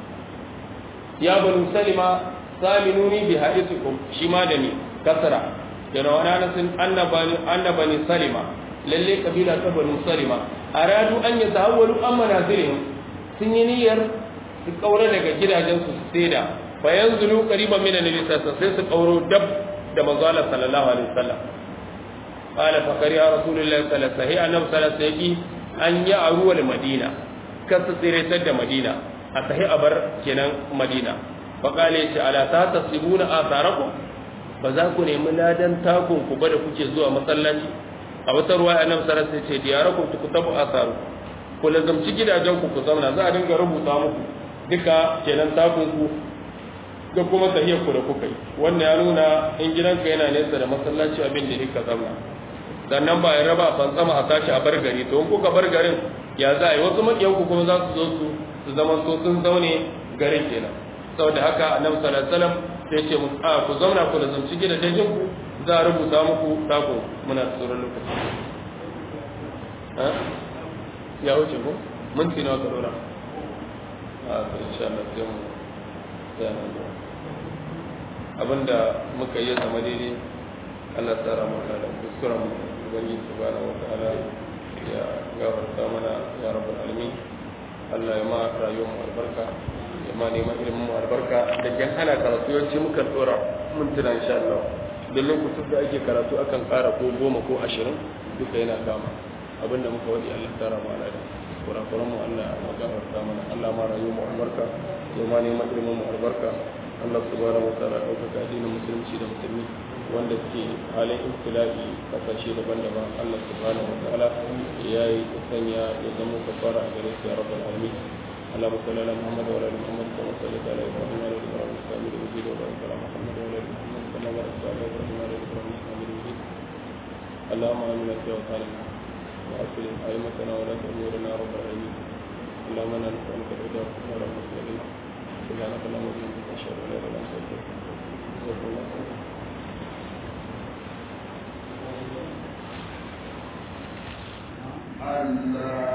ya banu salima saminuni bi hadithukum shi ma da ni kasra kenan wani anasin annabani annabani salima lalle kabila ta banu salima aradu an yatahawwalu an manazilihim sun yi niyyar su kaura daga gidajen su saida fa yanzulu qariban min annabi sallallahu sai su kauro dab da manzo Allah sallallahu alaihi wasallam qala fa kariya rasulullahi sallallahu alaihi wasallam annabi sallallahu alaihi wasallam an ya aruwa madina kasa tsiretar da madina a sahi a bar kenan madina fa qala yace ala ta tasibuna atharakum ba za ku nemi ladan takun ku ba da kuke zuwa masallaci a wata ruwa annabi sallallahu alaihi wasallam ce diyarakum tukutabu asaru ku lazamci gidajen ku ku zauna za a dinga rubuta muku duka kenan takun ku da kuma tahiyar ku da kuka yi wannan ya nuna in gidanka yana nesa da masallaci abin da ka zauna sannan ba ya raba fantsama a tashi a bar gari to in kuka bar garin ya za a yi wasu makiyan ku kuma za su zo su su zaman to sun zaune garin kenan saboda haka annabi sallallahu alaihi wasallam sai ce musu a ku zauna ku da zamci gidajen ku za a rubuta muku dako muna tsoron lokaci ya wuce ko minti nawa ka dora a to insha Allah sai mu sai nan da abinda muka yi zama daidai Allah tsara mu da kuskuren mu ubangiji subhanahu wataala ya gafarta mana ya rabbul alamin Allah ya ma rayuwar mu albarka ya ma neman ilimin mu albarka da kan ana karatu yawanci muka dora mintuna insha Allah da lokacin da ake karatu akan ƙara ko goma ko ashirin duka yana kama abinda muka wadi Allah tara mu alada kurakuran mu Allah ya gafarta mana Allah ma rayu mu albarka ya ma neman ilimin mu albarka Allah subhanahu wa ta'ala ɗaukaka addinin musulunci da musulmi wanda suke halin ibtila'i kasashe daban-daban Allah subhanahu wa ta'ala ya yi sanya ya zama kafara a gare su ya rabbal alamin اللهم صل على محمد وعلى ال محمد كما صليت على ابراهيم وعلى ال ابراهيم انك حميد مجيد وبارك على محمد وعلى ال محمد كما باركت على ابراهيم وعلى ال ابراهيم انك حميد مجيد اللهم امنا في اوطاننا واصلح ائمتنا ولاة امورنا يا رب العالمين اللهم انا نسالك الهدى والنور المسلمين سبحانك اللهم وبحمدك اشهد ان لا اله الا انت استغفرك الله Allah